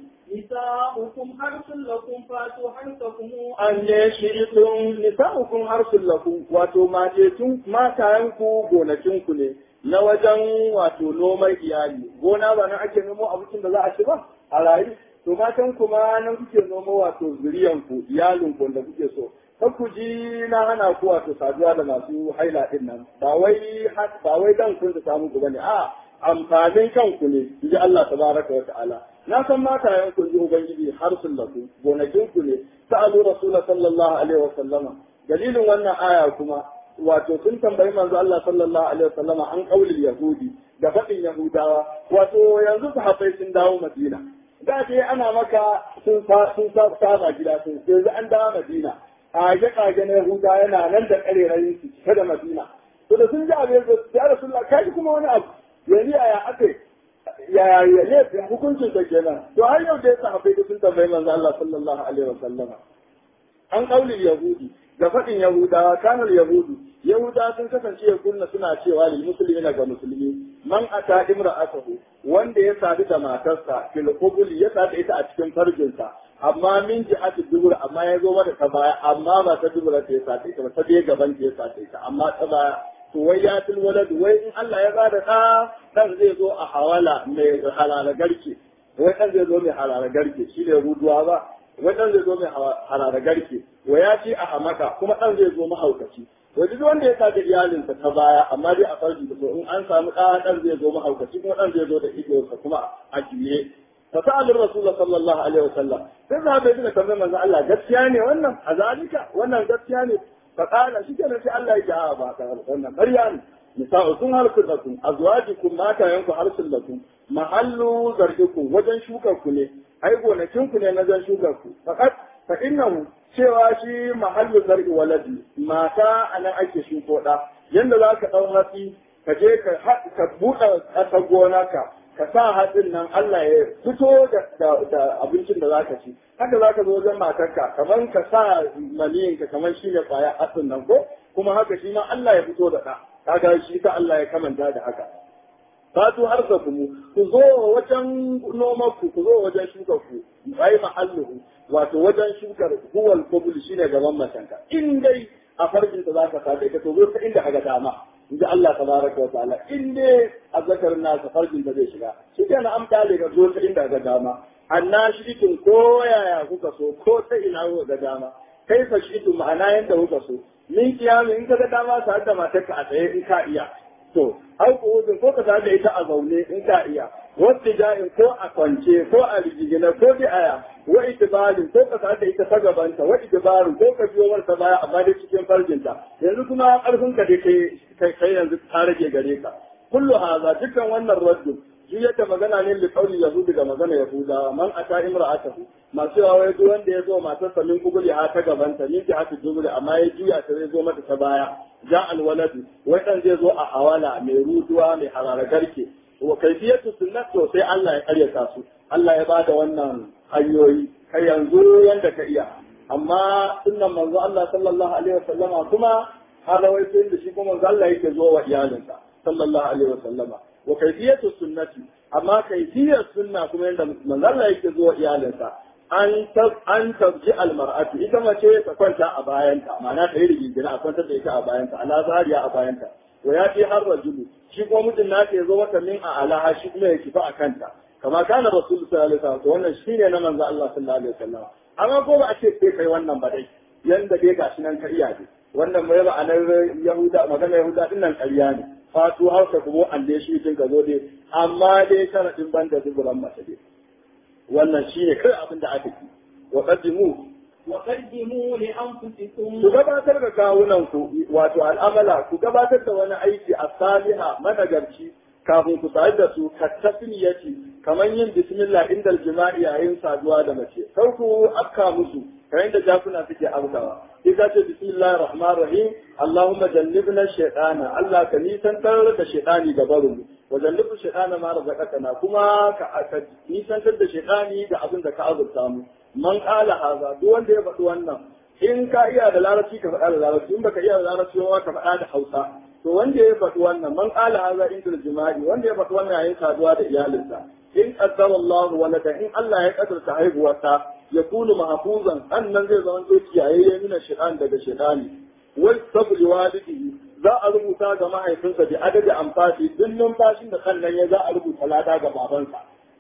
Speaker 2: نساؤكم حرث لكم فاتوا حرثكم
Speaker 1: an ne shi'itun nisa'ukum harsul lakum wato matetun matayenku gonakinku ne na wajen wato noman iyali gona ba nan ake nomo abincin da za a ci ba a rayu to matan kuma nan kuke nomo wato zuriyanku iyalinku da kuke so kar ku ji na hana ku wato saduwa da masu haila din nan ba wai ba wai dan kun samu ku bane a amfanin kanku ne ji Allah tabaraka wa ta'ala na san matayen ku ji ubangiji har sun lafu gonakin ku ne sa'alu rasul sallallahu alaihi wa sallama dalilin wannan aya kuma wato sun tambayi manzo Allah sallallahu alaihi wa sallama an kaulil yahudi da faɗin yahudawa wato yanzu sahabbai sun dawo madina da ce ana maka sun sun saba gida sun yanzu an dawo madina kage kage na yahuda yana nan da karerayin su cike da madina to da sun ji abin da ya rasulullah kai kuma wani abu yanzu yaya aka yaya ya hukuncin sa kenan to har yau da ya sahabbai sun tambayi manzo Allah sallallahu alaihi wa sallama an kaulin yahudi da faɗin yahudawa kanar yahudu yahudawa sun kasance ya kunna suna cewa lil muslimina ga musulmi man ata imra'atahu wanda ya sadu da matarsa fil qubul ya sadu ita a cikin farjinsa amma min jihati dubur amma ya zo mata ta baya amma ba ta dubura ta ya sadu ita ba ta je gaban ta ya sadu ita amma ta baya to wai ya til walad wai in Allah ya bada da dan zai zo a hawala mai halala garke wai dan zai zo mai halala garke shi ne ruduwa ba wai dan zai zo mai halala garke wa ya ci a hamaka kuma dan zai zo mahaukaci wai duk wanda ya saka iyalinsa ta baya amma dai a farji da so in an samu da dan zai zo mahaukaci kuma dan zai zo da idonsa kuma a juye فسأل الرسول صلى الله عليه وسلم فذهب ابن كمان من الله gaskiya ne wannan a zalika wannan gaskiya ne فقال shi kenan sai Allah ya ji a ba ta wannan ƙarya ne nisa'ukum harsun lakum azwajukum mata yanku harsun lakum mahallu zargikum wajen shukar ku ne ai gonakin ku ne na zan shukar ku faqat fa innahu cewa shi mahallu zargi waladi mata anan ake shuko da yanda za ka dau hatsi ka je ka ka buɗe ƙasa gona ka ka sa hatsin nan Allah ya fito da abincin da zaka ci haka zaka zo wajen matarka kamar ka sa maniyin ka kamar shi ne kwaya hatsin nan ko kuma haka shi ma Allah ya fito da ɗa kaga shi ta Allah ya kamanta da haka fatu harsa ku ku zo wajen noman ku ku zo wajen shukar ku bai mahalluhu wato wajen shukar huwal qabul shine gaban matanka in dai a farjin ta zaka sa ka to zo ta inda kaga dama inji Allah tabaraka wa ta'ala in dai azzakar nasa farjin da zai shiga shi kenan an kale ga zo ta inda ga dama anna shirikin ko yaya kuka so ko ta ina kuka ga dama kai fa shi ma'ana yanda kuka so min kiyami in ka ga dama sa da matarka a tsaye in ka iya to au ko ko ka da ita a zaune in ka iya wasu ja'in ko a kwance ko a rigigina ko bi aya wa itibarin ko ka da ita ta gabanta wa itibarin ko ka biyo marta baya amma dai cikin farjinta yanzu kuma karfin ka dai kai kai yanzu ta rage gare ka kullu haza dukkan wannan raddu shi yadda magana ne da kauli yahudi ga magana yahuda man ata imra'atahu masu yawa wai duk wanda ya zo matarsa min kubuli ha ta gabanta ni ta hatu dubuli amma ya juya ta zai zo mata ta baya ja alwaladu wai dan zai zo a hawala mai ruduwa mai harara garke wa kaifiyatu sunnat to sai Allah ya karyata su Allah ya bada wannan hanyoyi kai yanzu yanda ka iya amma sunnan manzo Allah sallallahu alaihi wasallama kuma har rawaito da shi kuma manzo Allah yake zo wa iyalinsa sallallahu alaihi wasallama wa kaifiyatu sunnati amma kaifiyar sunna kuma yadda manzalla yake zuwa iyalinsa an an tabji almar'atu ita mace ta kwanta a bayanta ma'ana ta yi rigingina a kwantar da ita a bayanta ala zariya a bayanta wa ya ce har rajulu shi kuma mutum na ya zo mata min a alaha shi kuma ya kifa a kanta kama kana rasul sallallahu alaihi wasallam wannan shine na manzo Allah sallallahu alaihi wasallam amma ko ba a ce sai kai wannan ba dai yanda dai gashi nan ka iya ne wannan mai ma'anar yahuda magana yahuda din nan ƙarya ne fatu hausa kuma an dai shi din ka zo dai amma dai sharadin banda duburan mace dai wannan shine kai abin da aka yi wa qaddimu
Speaker 2: وقدموا لأنفسكم
Speaker 1: ku gabatar da kawunan ku wato al'amala ku gabatar da wani aiki a saliha managarci kafin ku sadu da su kattafiniyati kamar yin bismillah inda jima'i yayin saduwa da mace kar ku afka musu kamar da jakuna suke afkawa ita ce bismillahir rahmanir rahim allahumma jannibna shaytana allah ka nisantar da shaytani ga barin wa jannibu shaytana ma razaqatana kuma ka nisantar da shaytani da abin da ka azurta mu man kala haza duk wanda ya faɗi wannan in ka iya da larabci ka faɗa da larabci in baka iya da larabci ba ka faɗa da hausa to wanda ya faɗi wannan man kala haza inda jima'i wanda ya faɗi wannan yayin saduwa da iyalinsa in qaddara Allah walada in Allah ya kaddarta haihuwarsa ya kunu mahfuzan annan zai zama to kiyaye mina shaytan daga shaytani wal sabri walidihi za a rubuta ga mahaifinsa da adadi amfani duk numfashin da sannan ya za a rubuta lada ga babansa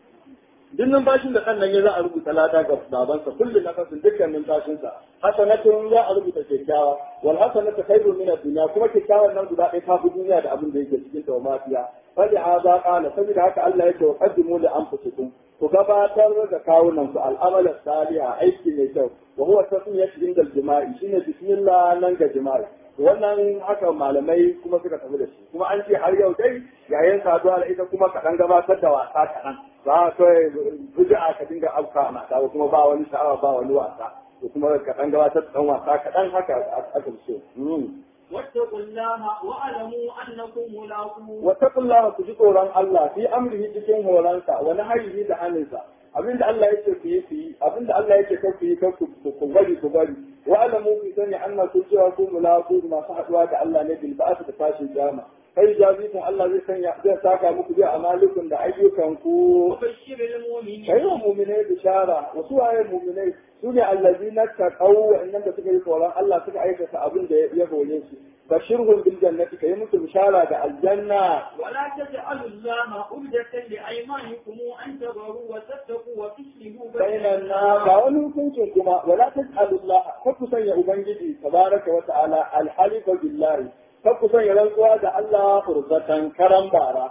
Speaker 1: duk numfashin da kan nan ya za a rubuta lada ga babansa kullu nafasin dukkan numfashinsa hasanatun za a rubuta kyakkyawa wal hasanatu khairu min ad-dunya kuma kyakkyawan nan guda ɗaya ta fi duniya da abin da yake cikin ta mafiya fa da hada qala saboda haka Allah yake wa qaddimu li anfusikum ku gabatar da kawunan ku al'amal salih aiki mai kyau wa huwa tasmiyatu inda al-jima'i shine bismillah nan ga jima'i wannan haka malamai kuma suka tafi da shi kuma an ce har yau dai yayin saduwa da ita kuma kaɗan gabatar da wasa kaɗan za a kawai bid'a ka dinga afka mata ba kuma ba wani sha'awa ba wani wasa to kuma kaɗan gabatar da ɗan wasa kaɗan haka aka so
Speaker 2: واتقوا الله واعلموا انكم ملاقوه
Speaker 1: wattaqullaha ku ji tsoron Allah fi amrihi cikin horonsa wa nahyihi da haninsa abinda Allah yake ku yi ku yi abinda Allah yake kar ku yi kar ku ku bari ku bari wa alamu ku sani anna ku cewa ku mulaqu masu haduwa da Allah ne bil ba'th da tashin jama kai jazikum Allah zai sanya zai saka muku bi amalikun da ayyukan ku
Speaker 2: وبشر المؤمنين
Speaker 1: kai wa mu'minai bishara wasu waye mu'minai su ne allazina taqaw wa'annan da suka yi tsoron Allah suka aikata abin da ya hore su bashirhum bil jannati kai musu bishara da aljanna
Speaker 2: ولا تجعلوا الله عبدة لأيمانكم أن تبروا وتتقوا وتصلحوا
Speaker 1: بين الناس ga wani hukuncin kuma wala tas'alullah kar ku sanya ubangiji tabaraka wa ta'ala alhalifa billahi kar ku sanya rantsuwa da Allah furzatan karan bara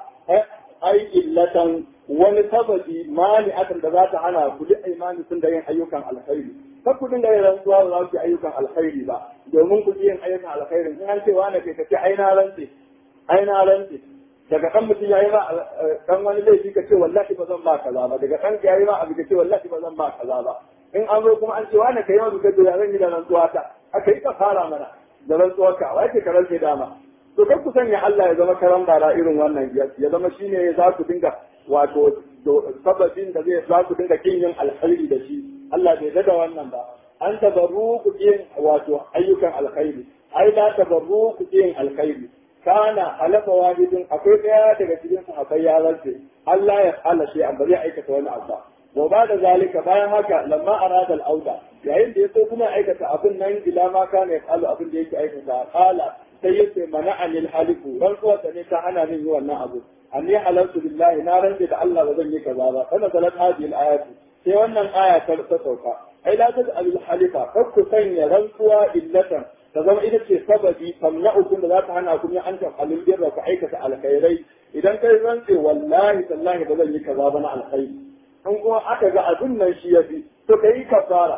Speaker 1: ai illatan wani sababi mani akan da za ta hana ku duk imani sun da yin ayyukan alkhairi kar ku dinga yin rantsuwa ba za ku yi ayyukan alkhairi ba domin ku yin ayyukan alkhairi in an ce wani kai ka ce ai na rantse ai na rantse daga kan mutum ya yi ma dan wani laifi ka ce wallahi ba zan ba kaza ba daga kan ya yi ma abu ka ce wallahi ba zan ba kaza ba in an zo kuma an ce wani kai wani kace ya zan yi da rantsuwa ta aka yi ka fara mana da rantsuwar ka wai ke ka rantse dama to kar ku sanya Allah ya zama karan bara irin wannan ya zama shine za ku dinga wato sababin da zai za ku dinga kin yin alkhairi da shi Allah bai da wannan ba an tabarru ku yin wato ayyukan alkhairi ai la tabarru ku yin alkhairi kana halafa wahidin akwai daya daga cikin sahabbai ya rantse Allah ya fala shi an bari aikata wani abu wa ba da zalika bayan haka lamma arada al-auda yayin da yaso kuma aikata abin nan ila ma kana yafalu abin da yake aikata qala sai yace mana'ani al-halifu rantsuwa da ne ta hana min yi wannan abu anni halaltu billahi na rantse da Allah ba zan yi kaza ba kana zalat hadhihi al-ayatu sai wannan aya ta sauka ai la taj'al al-halifa kar ku sanya rantsuwa illatan ta zama ita ce sababi tamna'ukum da za ta hana ku an ta alil birra ku aikata alkhairai idan kai rantse wallahi tallahi ba zan yi kaza ba na alkhairi in kuma aka ga abin nan shi yafi to kai kafara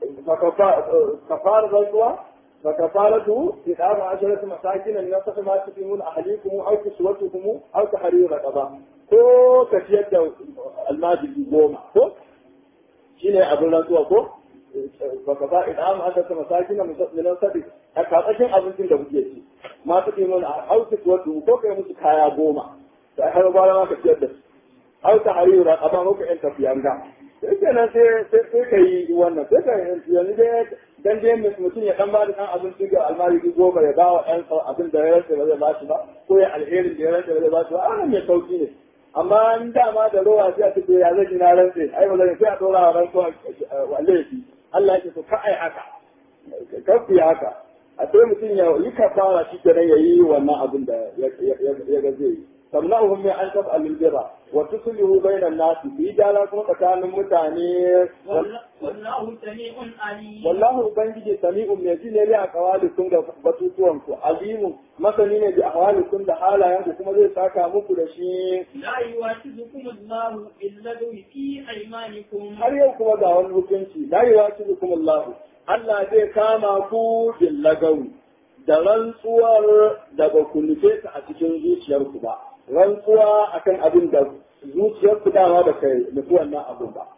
Speaker 1: kafara rantsuwa fa kafaratu idamu asharatu masakin min nasakh ma tuqimun ahlikum aw kiswatukum aw tahrir raqaba ko ka ciyar da almajiri goma ko shine abin rantsuwa ko baka ba idan aka ta masakina minan sabi a kasashen abincin da kuke ci ma su ke mana hausa wato ko kai musu kaya goma da har ba ma ka ciyar da su hausa harira a ba muku yan tafiyanga sai kenan sai sai ka yi wannan sai ka yanzu dai dan dai mutum ya dan ba da dan abinci ga almari goma ya ba wa ɗan abin da ya rasa ba zai ba shi ba ko ya alherin da ya rasa ba zai ba shi ba a mai sauki ne amma in dama da rowa sai a ce ya zai na rantse ai ba zai sai a dora wa rantsuwa walle shi Allah ya ce to ka ai haka ka ku haka a sai mutum ya yi kafara shi kenan ya yi wannan abin da ya ga zai yi tamna'uhum min an taf'alul birra wa tuslihu bainan nas bi jala kuma tsakanin mutane
Speaker 2: wallahu sami'un alim
Speaker 1: wallahu ubangiji sami'un mai ji ne li aqwalikum da batutuwan ku alimun masani ne bi ahwalikum da halayen ku kuma zai saka muku da shi
Speaker 2: la yuwasibukum Allahu billadhi fi aymanikum
Speaker 1: har yau kuma ga wani hukunci la yuwasibukum Allah Allah zai kama ku bil lagawi da rantsuwar da ba ku nufe ta a cikin zuciyarku ba rantsuwa akan abin da zuciyarku dama ba kai nufi wannan abin ba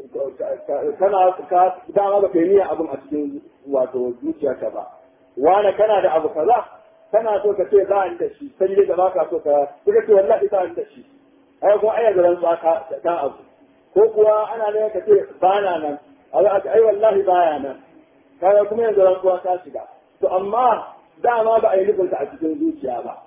Speaker 1: kana ka dama ba kai niyya abin a cikin wato zuciyarka ba wani kana da abu kaza kana so ka ce za a da shi sai dai da ba ka so ka kuka ce wallahi za a da shi ai ko ai da rantsuwa ka ka abu ko kuwa ana ne ka ce ba na nan ai wallahi baya nan kaga kuma yanzu rantsuwa ta shiga to amma dama ba a yi nufinta a cikin zuciya ba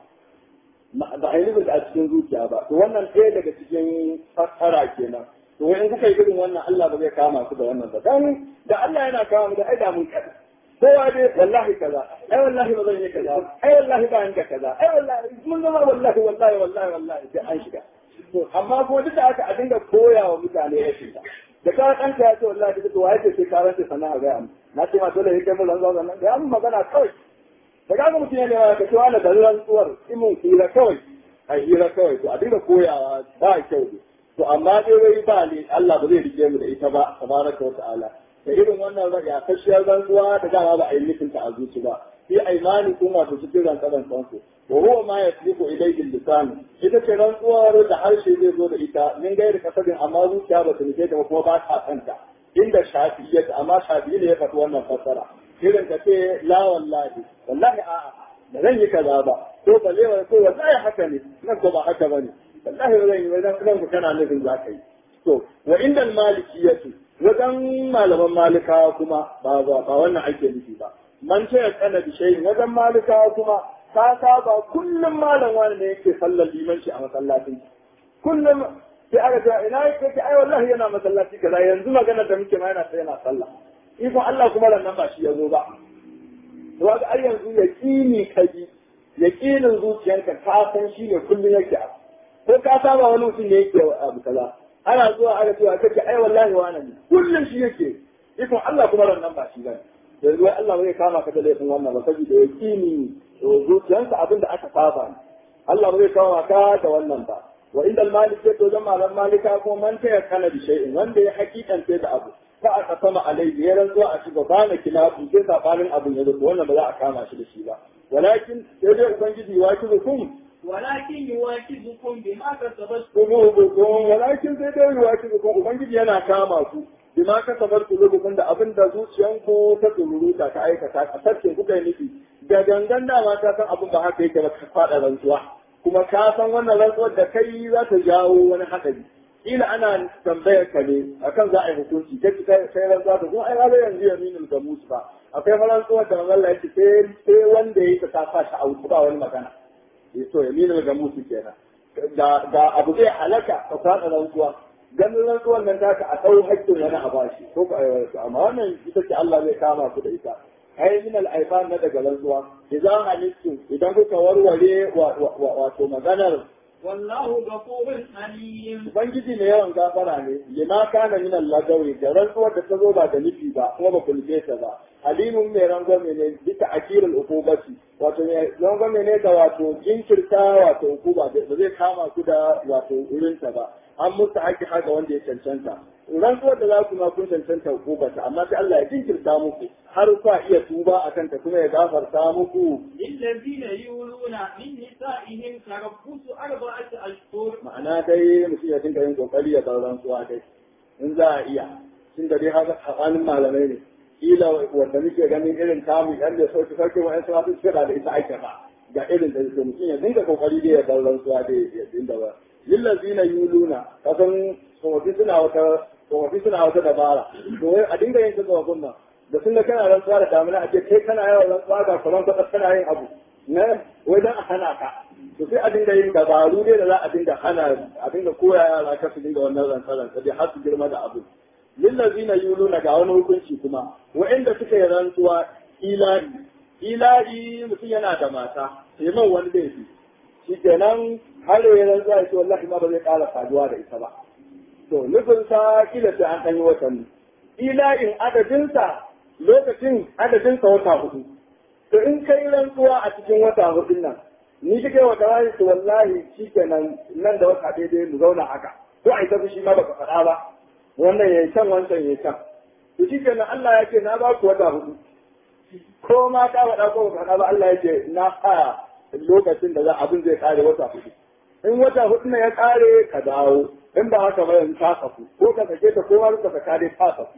Speaker 1: ba a yi nufinta a cikin zuciya ba to wannan ɗaya daga cikin fassara kenan to in kuka yi irin wannan Allah ba zai kama ku da wannan ba dan da Allah yana kama mu da ai da mun kada kowa dai wallahi kaza ai wallahi ba zan yi kaza ai wallahi ba ni da kaza ai wallahi mun zama wallahi wallahi wallahi wallahi sai an shiga to amma ko duk da aka a dinga koya wa mutane ya shiga da ka ɗanka ya ce wallahi duk to waye ce sai ka rantsa sana'a ga amma na ce ma dole yake mun rantsa nan ga mun magana kawai da kaga mutum ya nema ka ce wani da rantsuwar imin hira kawai a hira kawai to a dinga koyawa ba kyau ne to amma dai wai ba ne Allah ba zai rike mu da ita ba tabaraka wa ta'ala da irin wannan raga kashiyar rantsuwa da dama ba a yi nufin ta a zuci ba fi aimani kun wato cikin rantsaran kansu wa huwa ma yasbiqu ilayhi lisan ita ce rantsuwar da harshe zai zo da ita min gairi kasabin amma zuciya ba ta nufe ta kuma ba ta kanta inda shafi'iyyat amma shafi'i ne ya faɗi wannan fassara irin ka ce la wallahi wallahi a'a da zan yi kaza ba ko balewa ko wallahi haka ne nan ko ba haka bane wallahi ba zan yi ba nan ku kana nufin za ka yi to wa inda malikiyatu wajen malaman malikawa kuma ba ba ba wannan ake nufi ba man ce ya kana bi shayin wajen malikawa kuma ka saba kullum malam wani ne yake sallar limanci a masallacin kullum sai aka ce ina yake ai wallahi yana masallaci kaza yanzu magana da muke ma yana sai yana sallah ikon Allah kuma nan ba shi ya zo ba. Zuwa ga ai yanzu ya ƙini ka ji, ya ƙinin zuciyarka ka san shi ne kullum yake abu. Ko ka saba wani mutum ne yake abu kaza. Ana zuwa aka cewa kake ai wallahi wani ne kullum shi yake. Ikon Allah kuma nan ba shi ba. Yanzu wai Allah bai kama ka da laifin wannan ba saboda ya ƙini zuciyarsa abin da aka saba ne. Allah bai kama ka da wannan ba. Wa inda malik ya to zama ran malika kuma man ta ya kana bi shay'in wanda ya hakikance da abu. fa aka sama alai ya rantsuwa a shiga ba na kilafu sai sabanin abin ya zuwa wannan ba za a kama shi da shi ba walakin sai dai ubangiji wa ki zukum
Speaker 2: walakin yuwakizukum bima kasabat
Speaker 1: qulubukum walakin sai dai wa ki zukum ubangiji yana kama ku bima kasabat qulubukum da abin da zuciyanku ta tsururuta ta aikata a sarkin kuka yi nufi da gangan dama ta san abin ba haka yake ba ka faɗa rantsuwa kuma ka san wannan rantsuwar da kai za ta jawo wani haɗari kila ana tambayar ka ne akan za a yi hukunci kai kai kai rantsuwa da kuma ai ba yanzu yaminul gamus ba akwai rantsuwar da manzon Allah yake sai sai wanda yake ta sa shi a wuce ba wani magana eh to yaminul gamus kenan da da abu zai halaka ka fada rantsuwa ganin rantsuwar nan taka a dau haƙƙin wani a bashi ko amma wannan ita ce Allah zai kama ku da ita ai min al na daga rantsuwa idan halittu idan kuka warware wato maganar
Speaker 2: wallahu ghafurun alim
Speaker 1: Ubangiji mai yawan gafara ne, lima kana min lagawi da rantsuwar da ta zo ba da nufi ba, kuma ba ku nufe ta ba. Halimun mai rangwame ne bisa akirin ukubati, wato mai rangwame ne da wato jinkirta wato ukuba ba zai kama ku da wato wurinta ba. An musu haƙi haka wanda ya cancanta. Rantsuwar da za ku ma kun cancanta ukubata, amma sai Allah ya jinkirta muku har kwa iya tuba a kanta kuma ya gafarta muku.
Speaker 2: للذين يولون من نسائهم تربص أربعة أشهر
Speaker 1: Ma'ana dai mutum ya dinga yin kokari ya bar rantsuwa dai. In za a iya, tun da dai haka tsakanin malamai ne. kila wanda muke ganin irin tamu yan da sauki sauki wa'yan suna sun cira da ita ake ba ga irin da suke mutum ya dinga kokari da ya bar rantsuwa da ya dinga ba lillazina yuluna kasan tsofaffi suna wata tsofaffi suna wata dabara to wai a dinga yin ta tsofaffin nan da sun ga kana rantsuwa da damina a ce kai kana yawan rantsuwa ga kuran kwatsar kana yin abu na wai dan a hana ka to sai a dinga yin dabaru ne da za a dinga hana a dinga koya yara ka su dinga wannan rantsa-rantsa dai har su girma da abu lillazina yuluna ga wani hukunci kuma wa'inda suka yi rantsuwa ilahi ilahi mutum yana da mata sai man wani laifi shi kenan har ya rantsuwa ya ce wallahi ma ba zai ƙara saduwa da ita ba to nufin sa kila sai an ɗan yi watanni ilahin adadinsa lokacin adadinsa wata hudu to in kai rantsuwa a cikin wata hudun nan ni kike wata wani to wallahi shi kenan nan da wata daidai mu zauna haka ko a yi tafi shi ma baka faɗa ba wannan ya can wancan ya can to shi kenan Allah ya ce na ba ku wata hudu ko ma ka faɗa ko baka faɗa ba Allah ya ce na sa lokacin da za abin zai kare wata hudu in wata hudu ne ya kare ka dawo in ba haka ba yanzu ta safu ko ka sake ta ko ka saka dai ta safu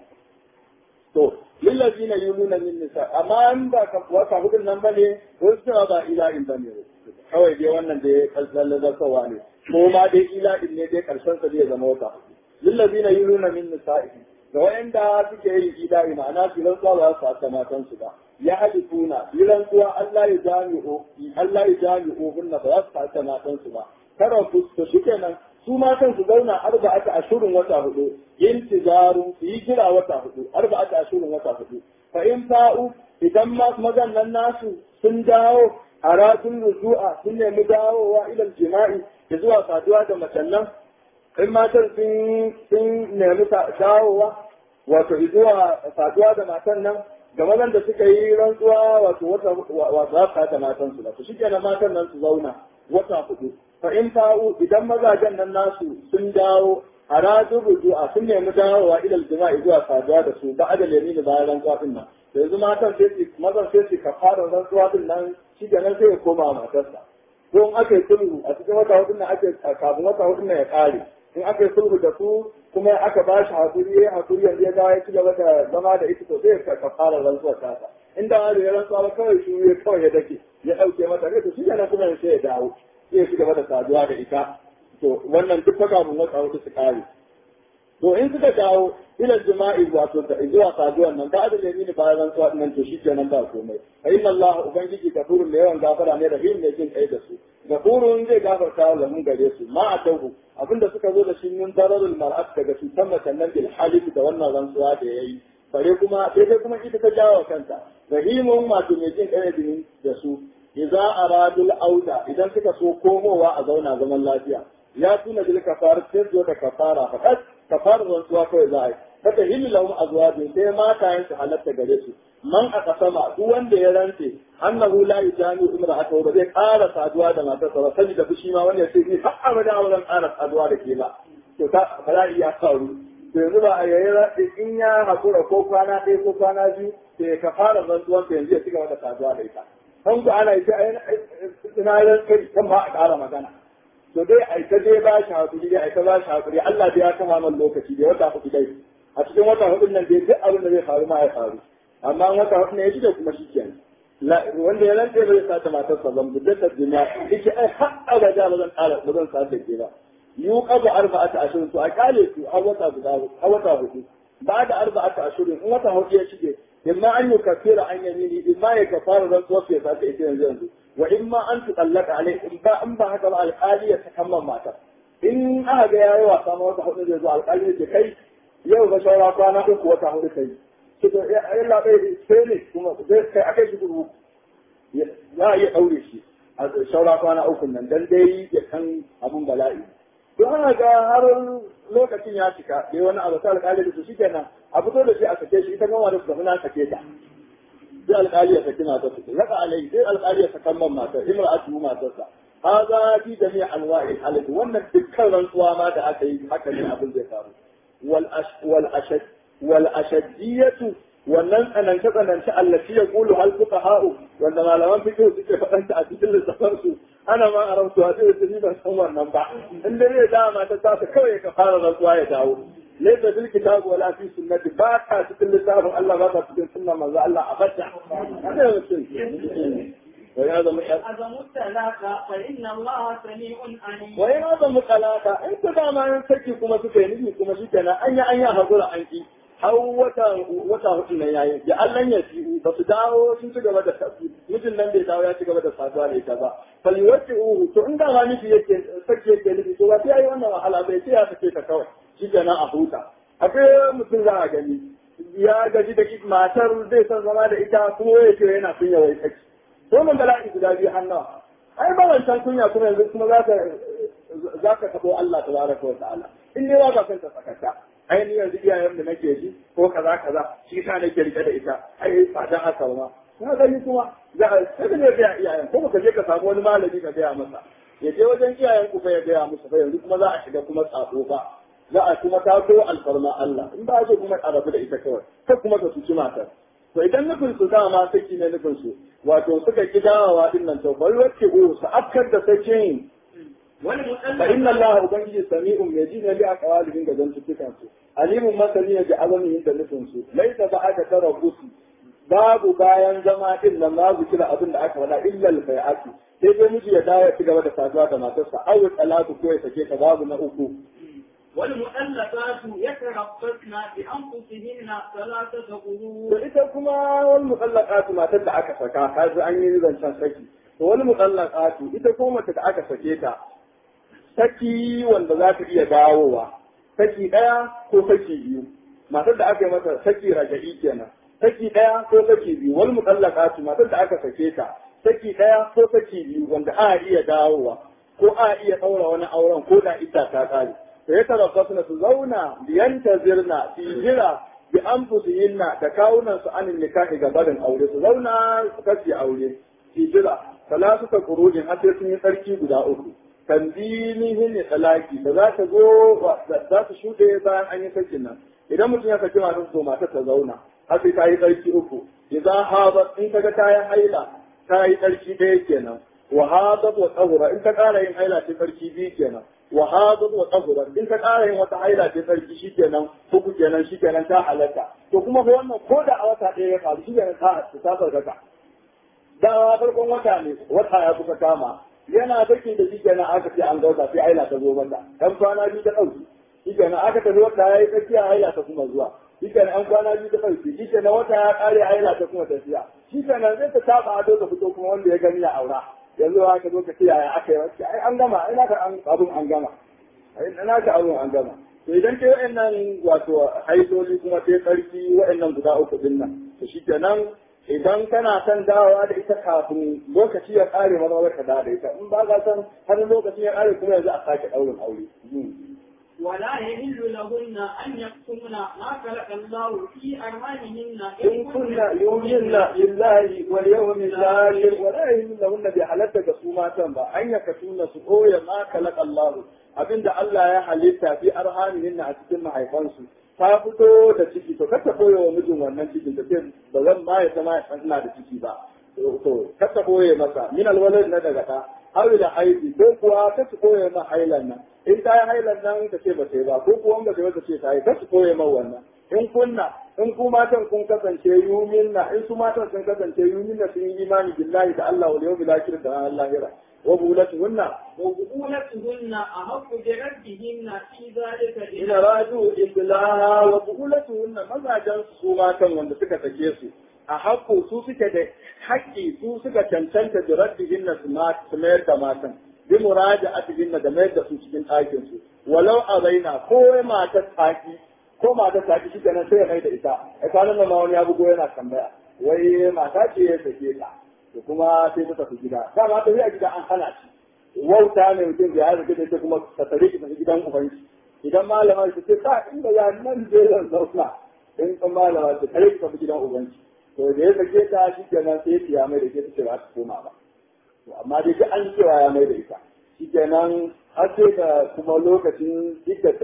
Speaker 1: to lillazina yuluna min nisa amma in ba ka wata hudun nan bane wasu suna ba ila'in bane kawai dai wannan da ya kallan zartawa ne ko ma dai ila'in ne dai karshen sa zai zama wata hudu lillazina yuluna min nisa'i da wayanda suke yin ila'i ma'ana su rantsuwa ba su haka matan su ba ya halifuna yi rantsuwa Allah ya jami'o Allah ya jami'o hunna ba za su haka matan su ba kara ku to shikenan su matan su zauna arba'ata ashurin wata hudu intijarun su yi jira wata hudu arba'ata ashurin wata hudu fa in fa'u idan mazan nan nasu sun dawo a ratun ruju'a sun nemi dawowa ilal jima'i da zuwa saduwa da macen nan in matan sun sun nemi dawowa wato zuwa saduwa da matan nan ga mazan da suka yi rantsuwa wato wata wato za su da matan su to shikenan matan nan su zauna wata hudu fa in fa'u idan mazajen nan nasu sun dawo a ratun ruju'a sun nemi dawowa ilal jima'i zuwa saduwa da su ba adal yamin bayan rantsuwa din nan yanzu matan sai su mazan sai su kafara rantsuwa din nan shi kenan sai ya koma matarsa ko in aka yi sulhu a cikin wata hudun nan ake kafin wata hudun nan ya kare in aka yi sulhu da su kuma aka ba shi hakuri ya hakuri yanzu ya ga ya ci gaba da zama da ita to sai ka kafara rantsuwa ta ta inda wani ya rantsuwa ba kawai shi ya kawai ya dake ya dauke mata ne to shi kenan kuma sai ya dawo sai ya ci gaba da saduwa da ita to wannan duk fa kafin wata hudu su kare to in suka dawo ila jima'i wato da zuwa saduwan nan ba da lemini bayan rantsuwa nan to shi kenan ba komai fa inna Allah ubangiji gafurun da yawan gafara ne rahim ne jin kai da su gafurun zai gafarta wa lamun gare su ma a tauhu abinda suka zo da shi min dararul mar'at daga cutar macen nan bil halif da wannan rantsuwa da yayi bare kuma sai dai kuma ita ta jawo kanta rahimun wato mai jin kai da su idza aradul auda idan suka so komowa a zauna zaman lafiya ya tuna bil kafar sai zo da kafara fakat kafarar rantsuwa kawai za a yi fata hillu lahum azwajin sai matayen su halatta gare su man aka sama duk wanda ya rantse annahu la yajani imra'atahu ba zai ƙara saduwa da matarsa ba saboda fushi ma wanda sai ni har abada ba zan ƙara saduwa da ke ba to ta bala'i ya faru to yanzu ba a yayi rantse in ya hakura ko kwana ɗaya ko kwana biyu to ya kafara rantsuwan ta yanzu ya cigaba da saduwa da ita kan ku ana yi ina rantse kan ma a ƙara magana to dai ai ta dai ba shi hakuri dai ai ta ba shi hakuri Allah dai ya kama man lokaci da wata hudu dai a cikin wata hudu nan dai duk abin da zai faru ma ya faru amma wata hudu ne ya shige kuma shi kenan wanda ya rantse bai sa ta matar sa zan budda ta duniya yake ai har abada ba zan ƙara ba zan sa ta ke ba yu qaba arba'ata ashirin to a kale su a wata guda a wata hudu ba da arba'ata ashirin in wata hudu ya shige imma an yi kafira an yamini imma ya kafara rantsuwa ya sa ta ita yanzu yanzu wa in ma an tuɗallaka alai in ba in ba haka ba alƙali ya takamman matar in aka ga yayi wasa ma wata hudu zai zo alƙali ya ce kai yau ba saura kwana uku wata hudu kai to to ya labai sai ne kuma zai kai akai shi gurbu za a iya ɗaure shi a saura kwana uku nan dan dai ya kan abun bala'i to ana ga har lokacin ya cika dai wani abu sai alƙali da su shikenan a fito da shi a sake shi ita gama da su na sake ta sai alƙali ya saki matar su raka alai sai alƙali ya sakan man matar imra'atu matarsa hada fi jami' anwa'i halal wannan dukkan rantsuwa ma da aka yi haka ne abin zai faru wal wal ashad wal ashaddiyatu wannan tsanance tsanance allati yaqulu hal fuqaha'u wanda malaman fiqh suke faɗanta a cikin littafin su ana ma a rantsuwa sai su ban san wannan ba in dai zai dama ta tasa kawai ka fara rantsuwa ya dawo ليس في الكتاب ولا في سنة باكا تكل لسان الله باكا تكل سنة ما الله أبدا هذا هو الشيء وهذا
Speaker 2: أعظم الثلاثة فإن الله سميع عليم
Speaker 1: وإن هذا مقالاتا أنت دائما ينسكي كما سكيني كما سكينا أن أن يهضر عنك har wata wata hudu nan yayi da Allah ya ci ba su dawo sun ci gaba da mijin nan bai dawo ya ci gaba da saduwa da ita ba faliwacce uhu to in da ma nufi yake sake yake nufi to ba sai yayi wannan wahala bai sai ya sake ta kawai shi kenan a huta akwai mutum za a gani ya gaji da matar zai son zama da ita kuma ya ce yana kunya wai saki to mun bala'i guda biyu hannawa ai ba wancan kunya kuma yanzu kuma za ka za ka tabo Allah tabaraka wa ta'ala in ne ba ka ta sakata ai ni yanzu iyayen da nake ji ko kaza kaza shi sa nake rike da ita ai ba dan haka ba na gani kuma za a sai ne ga iyayen ko ka je ka samu wani malami ka gaya masa ya je wajen iyayen ku fa ya gaya musu fa yanzu kuma za a shiga kuma tsako ba za a kuma taso alfarma Allah in ba so kuma a rabu da ita kawai kai kuma ka tuci matar to idan nufin su dama saki ne nufin su wato suka ki dawowa din nan to bari wacce go su afkar da sakin fa inna Allah ubangiji sami'un mai ji ne bi aqwalihim ga zantukan su alimun masani ne ga azamin da nufin su laisa ba aka tara gusu babu bayan zama din nan babu kira abin da aka faɗa illa al-bai'ati sai dai miji ya dawo ya ci gaba da saduwa da matarsa aw talatu ko ya sake ta babu na uku
Speaker 2: والمؤلفات يتربصن بأنفسهن ثلاثة
Speaker 1: to
Speaker 2: قروء
Speaker 1: ita kuma wal muqallaqatu matar da aka saka kaji an yi zancen saki to wal muqallaqatu ita ko mace da aka sake ta saki wanda za ta iya dawowa saki daya ko saki biyu matar da aka yi mata saki raja'i kenan saki daya ko saki biyu wal muqallaqatu matar da aka sake ta saki daya ko saki biyu wanda a iya dawowa ko a iya daura wani auren ko da ita ta kare to ya tarabbasna su zauna biyantazirna fi jira bi anfusihinna da kawunan su anin nikahi ga barin aure su zauna su kace aure fi jira salatu ta kurujin har sai sun yi tsarki guda uku tanzilihin ne talaki da za ta zo za ta shuɗe bayan an yi sakin nan idan mutum ya saki matar so matar ta zauna har sai ta yi tsarki uku idan habat in kaga ta yi haila ta yi tsarki ɗaya kenan wa hadat wa tsahura in ta ƙara yin haila ce tsarki biyu kenan wa hadat wa tsahura in ta ƙara yin wata haila ce tsarki shi kenan uku kenan shi kenan ta halatta to kuma fa wannan ko da a wata ɗaya ya faru shi kenan ta ta farkaka da farkon wata ne wata ya kusa kama yana baki da shi kenan aka ce an gauta sai haila ta zo mata dan kwana biyu ta ɗauki shi kenan aka tafi wata ya yi tsakiya haila ta kuma zuwa shi kenan an kwana biyu ta ɗauki shi kenan wata ya ƙare haila ta kuma tafiya shi kenan zai ta saba ado ta fito kuma wanda ya gani ya aura yanzu ba ka zo ka ce yaya aka yi wacce ai an gama ai naka an abun an gama ai naka abun an gama to idan ke wa'annan wato haidoli kuma sai tsarki wa'annan guda uku din nan to shi kenan idan kana son dawowa da ita kafin lokaci ya ƙare maza ka dawo da ita in ba ka san har lokacin ya ƙare kuma yanzu a sake ɗaurin aure
Speaker 2: ولا يحل لهن أن يكتمن ما خلق الله في أرحامهن
Speaker 1: إن كنا يؤمن بالله واليوم الآخر ولا يؤمن لهن بحالتك سوما با أن يكتمن سؤويا ما خلق الله abinda Allah ya halitta fi arhamihin a cikin mahaifansu ta fito da ciki to kata koyo wa mijin wannan cikin da sai ba zan ma ya zama ya ina da ciki ba to kata koye masa min alwalad na daga ta har da haifi ko kuwa ta koye ma hailan nan in ta yi hailan nan ta ce ba ta yi ba ko kuwa ba ta yi ta ce ta yi ta koye ma wannan in kunna in ku matan kun kasance yuminna in su matan sun kasance yuminna sun yi imani billahi da Allah wal yawmil akhir da ranar lahira wa bulatuhunna
Speaker 2: وبطولتهن أحق بردهن في ذلك
Speaker 1: in radu islaha wa bulatuhunna mazajan su matan wanda suka sake su a haƙƙo su suke da haƙƙi su suka cancanta da raddihinna su ma su mayar da matan bi muraja'atihinna da mayar da su cikin ɗakin su walau a zaina ko matar taki ko matar taki shi kenan sai ya mai da ita a kwanan nan ma wani ya bugo yana tambaya wai mata ce ya sake ta da kuma sai ta tafi gida dama ta a gida an hana shi wauta ne mutum da ya rike da ita kuma ta tare ki tafi gidan ubanci idan malama ta ce ta inda ya nan je zan zauna in kan malama ta tare ki tafi gidan ubanci to da ya sake ta shi kenan sai ya mai da ke ta ce ba ta koma ba to amma dai duk an cewa ya mai da ita shi kenan har sai da kuma lokacin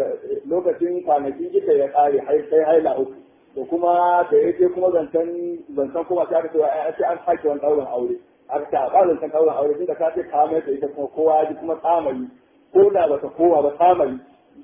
Speaker 1: lokacin kwanakin ita ya kare har sai haila uku to kuma da yake kuma zancen zancen kuma ta ka cewa ai sai an sake wani ɗaurin aure aka ta ba zancen ɗaurin aure tunda ka ce ka mai da ita kuma kowa ya ji kuma tsamari ko da ba ta kowa ba tsamari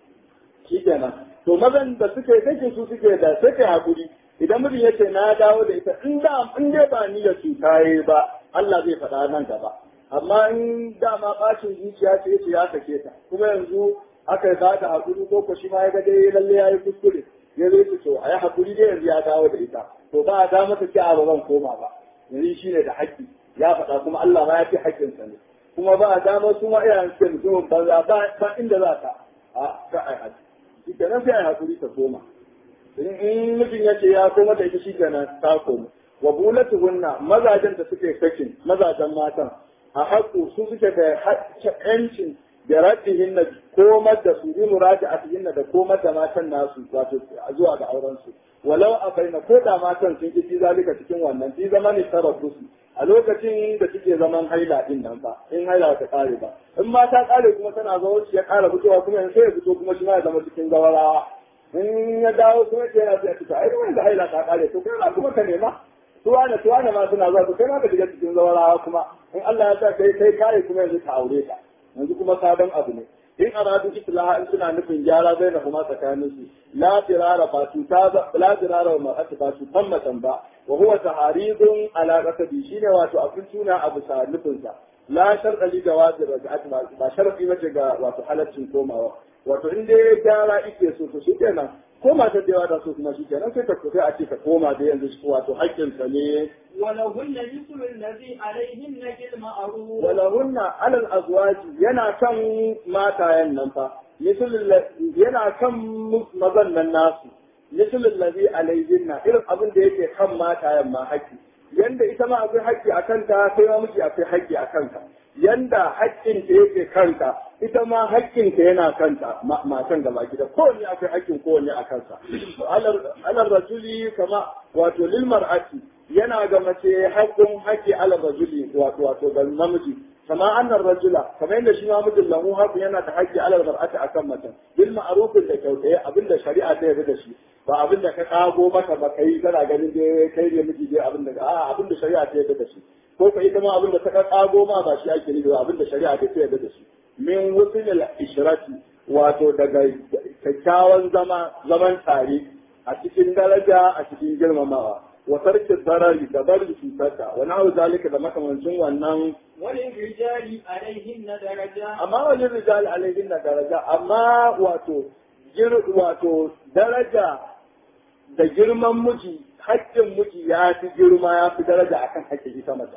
Speaker 1: shi kenan to mazan da suke kake su suke da suke hakuri idan mutum ya ce na dawo da ita in da in dai ba ni da su kaye ba Allah zai faɗa nan gaba amma in dama bacin zuciya ce yace ya sake ta kuma yanzu aka yi ba ta hakuri ko ko shi ma ya ga dai lalle ya yi kuskure ya zai ce to a yi hakuri dai yanzu ya dawo da ita to ba a da mata ce a ba zan koma ba yanzu shi ne da haƙƙi ya faɗa kuma Allah ma ya fi haƙƙinsa ne kuma ba a dama su ma iyayen suke mutumin banza ba inda za ta a ka ai haji shi kenan sai ai hakuri ta koma in mijin ya ce ya koma da ita shi kenan ta koma wa bulatu hunna mazajen da suke sakin mazajen matan a haƙu su suke da ƴancin da ratihin na komar da su yi murati a cikin da komar da matan nasu wato zuwa ga auren su walau a baina ko da matan sun ki zalika cikin wannan fi zama ne sarrafu su a lokacin da suke zaman haila din nan ba in haila ta kare ba in ma ta kare kuma tana zo ya kara fitowa kuma yanzu ya fito kuma shi ma ya zama cikin gawarawa in ya dawo kuma ce yana sai fita ai wanda haila ta kare to kai kuma ka nema tuwane tuwane ma suna zuwa to kai ma ka shiga cikin gawarawa kuma in Allah ya sa kai kai kare kuma yanzu ka aure ta yanzu kuma sabon abu ne in aradu islaha in suna nufin gyara bai na kuma tsakanin su la firara ba su ta la firara ma ata ba su tammatan ba wa huwa taharidun ala qasabi shine wato abin tuna abu sa nufin sa la sharqa li jawazi raj'at ba sharqi mace ga wato halaccin komawa wato in dai gyara ike so to shikenan koma ta da da so kuma shikenan sai ta sai a ce ka koma da yanzu wato haƙƙin sa ne
Speaker 2: ولهن مثل الذي عليهن بالمعروف
Speaker 1: ولهن على الازواج yana kan matayen nan fa yana kan mazan nan nasu misalin lazi alaihinna irin abin da yake kan matayen ma haƙƙi yanda ita ma akwai haƙƙi a kanta sai ma miji akwai haƙƙi a kanka yanda haƙƙin ta yake kanka ita ma haƙƙin ta yana kanta matan gaba gida kowanne akwai haƙƙin kowanne a kansa alar rajuli kama wato lil mar'ati yana ga mace haƙƙin haƙƙi alar rajuli wato wato ga namiji kama annar rajula kamar yadda shi ma mijin lahu haƙƙin yana da haƙƙi alar mar'ati akan mace bil ma'rufin da kyautaye abinda shari'a ta yarda da shi ba abin da ka kago maka ba kai kana ganin dai kai ne miji dai abin da a abin da shari'a ta yarda da shi ko ka ita ma abin da ta kago ma ba shi ake nufi ba abin da shari'a ta yarda da shi min wusul ishrati wato daga kyakkyawan zama zaman tare a cikin daraja a cikin girmamawa wa tarkin darari da bari cutarta wa nahu zalika da makamancin wannan
Speaker 2: وللرجال عليهن درجة
Speaker 1: amma wani rijal alaihin na daraja amma wato wato daraja da girman miji haƙƙin miji ya fi girma ya fi daraja akan haƙƙin ita mata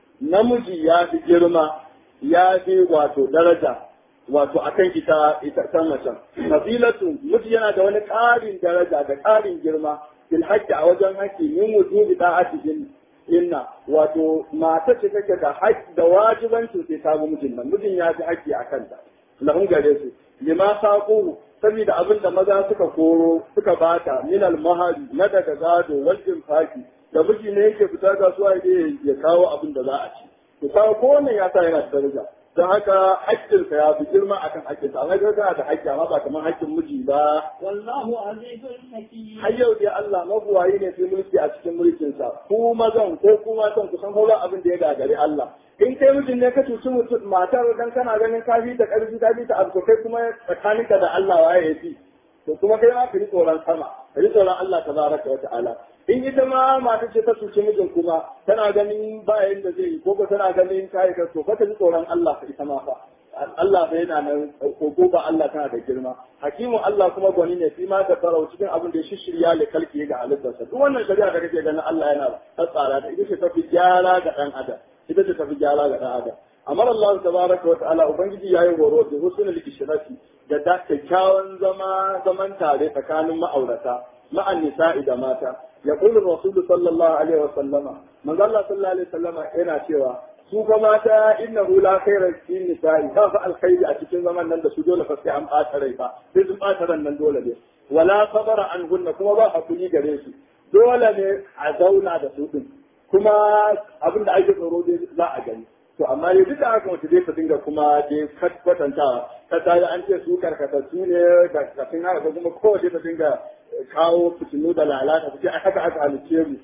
Speaker 1: namiji ya fi girma ya fi wato daraja wato akan ita ita ta macen fadilatu miji yana da wani ƙarin daraja da ƙarin girma fil haƙƙi a wajen haƙƙi min wujubi da'atihin inna wato mata ce take da haƙƙi da wajibancin sai ta mijin nan mijin ya fi haƙƙi a kanta lahun gare su lima saquhu saboda abin da maza suka koro suka bata minal mahari na daga gado wal infaki da miji ne yake fita kasuwa ya ya kawo abin da za a ci to kawo ko wannan ya sa yana da daraja don haka haƙƙinsa ya fi girma akan haƙƙinsa amma ga kana da haƙƙi amma ba kamar haƙƙin miji ba
Speaker 2: والله عزيز حكيم
Speaker 1: har yau dai Allah mabuwayi ne sai mulki a cikin mulkinsa ku mazan ko ku matan ku san ba abin da ya gagari Allah in kai mijin ne ka cuci mutum matar dan kana ganin ka fi ta ƙarfi ta fi ta abu kai kuma tsakaninka da Allah waye ya fi to kuma kai ma ka yi tsoron sama ka yi tsoron Allah tabaraka wa ta'ala in ita ma mata ce ta cuci mijin kuma tana ganin ba yanda zai yi ko ko tana ganin kai ka to ka ji tsoron Allah ka ita ma fa Allah bai yana nan ko ba Allah tana da girma hakimu Allah kuma gwani ne fi ma da farau cikin abin da ya shishirya le kalki ga halittarsa duk wannan shari'a da kake ganin Allah yana tsara da ita ce tafi gyara ga dan adam ita ce tafi gyara ga dan adam amma Allah tabaraka wa ta'ala ubangiji yayi horo da husnul ishrati da da kyakkyawan zama zaman tare tsakanin ma'aurata ma'an nisa'i da mata يقول الرسول صلى الله عليه وسلم من قال الله صلى الله عليه وسلم yana cewa su fa mata innahu la khayra fi nisa'i ba fa alkhairi a cikin zaman nan da su dole fa sai an bata rai fa sai sun bata ran nan dole ne wala sabara an hunna kuma ba hakuri gare su dole ne a zauna da su din kuma abin da ake tsoro dai za a gani to amma ne duk da haka wata dai ta dinga kuma dai kwatantawa ta tare an ce su karkatattu ne da kafin haka kuma kowace ta dinga kawo fitinu da lalata su ce haka aka halice mu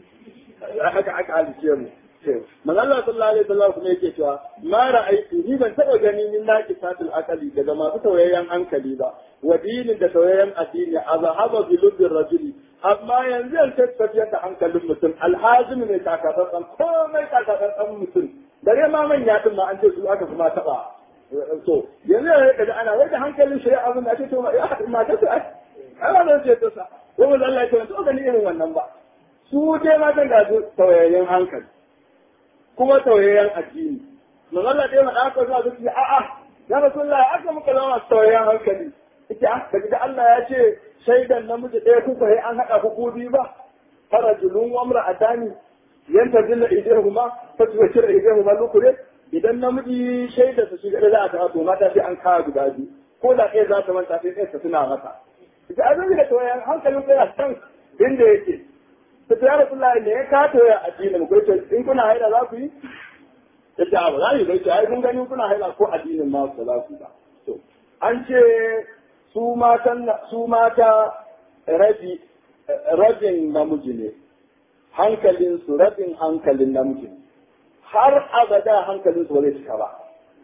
Speaker 1: haka aka halice mu manzo Allah sallallahu alaihi wasallam kuma yake cewa ma ra'aytu ni ban taba gani min naki satul akali daga masu tawayyan hankali ba wa dinin da tawayyan addini azhaba bi lubbir rajuli amma yanzu an tafiya da hankalin mutum alhazim ne takatsantsan komai takatsantsan mutum dare ma manya din ma an ce su aka kuma taba so yanzu ya kaji ana wai da hankalin shari'a abin da ake to ma ta su ana zan ce ta sa ko mun Allah ya ce to gani irin wannan ba su dai matan da su tawayyan hankali kuma tauyayyen addini manzo Allah dai mada aka zuwa zuci a a ya rasulullah aka muka zama sauyan hankali ita ah kaji da Allah ya ce shaidan namiji ɗaya kuka sai an haɗa ku biyu ba farajulun wa imra'atani yanta zilla idehuma fatuwashir idehuma lukure idan namiji shaida su shiga da za a taɓa to mata sai an kawo guda biyu ko da ɗaya za ta manta sai ɗaya ta tuna masa ita abin da tawayan hankalin kai san inda yake ta ta rasulullah ne ya ka toya addinin ku ce in kuna haida za ku yi ya ce abu za yi bai ce ai kun gani kuna haida ko addinin ma ku za ku ba to an ce su matan su mata rabi rabin namiji ne hankalinsu rabin hankalin namiji ne har abada hankalinsu ba zai cika ba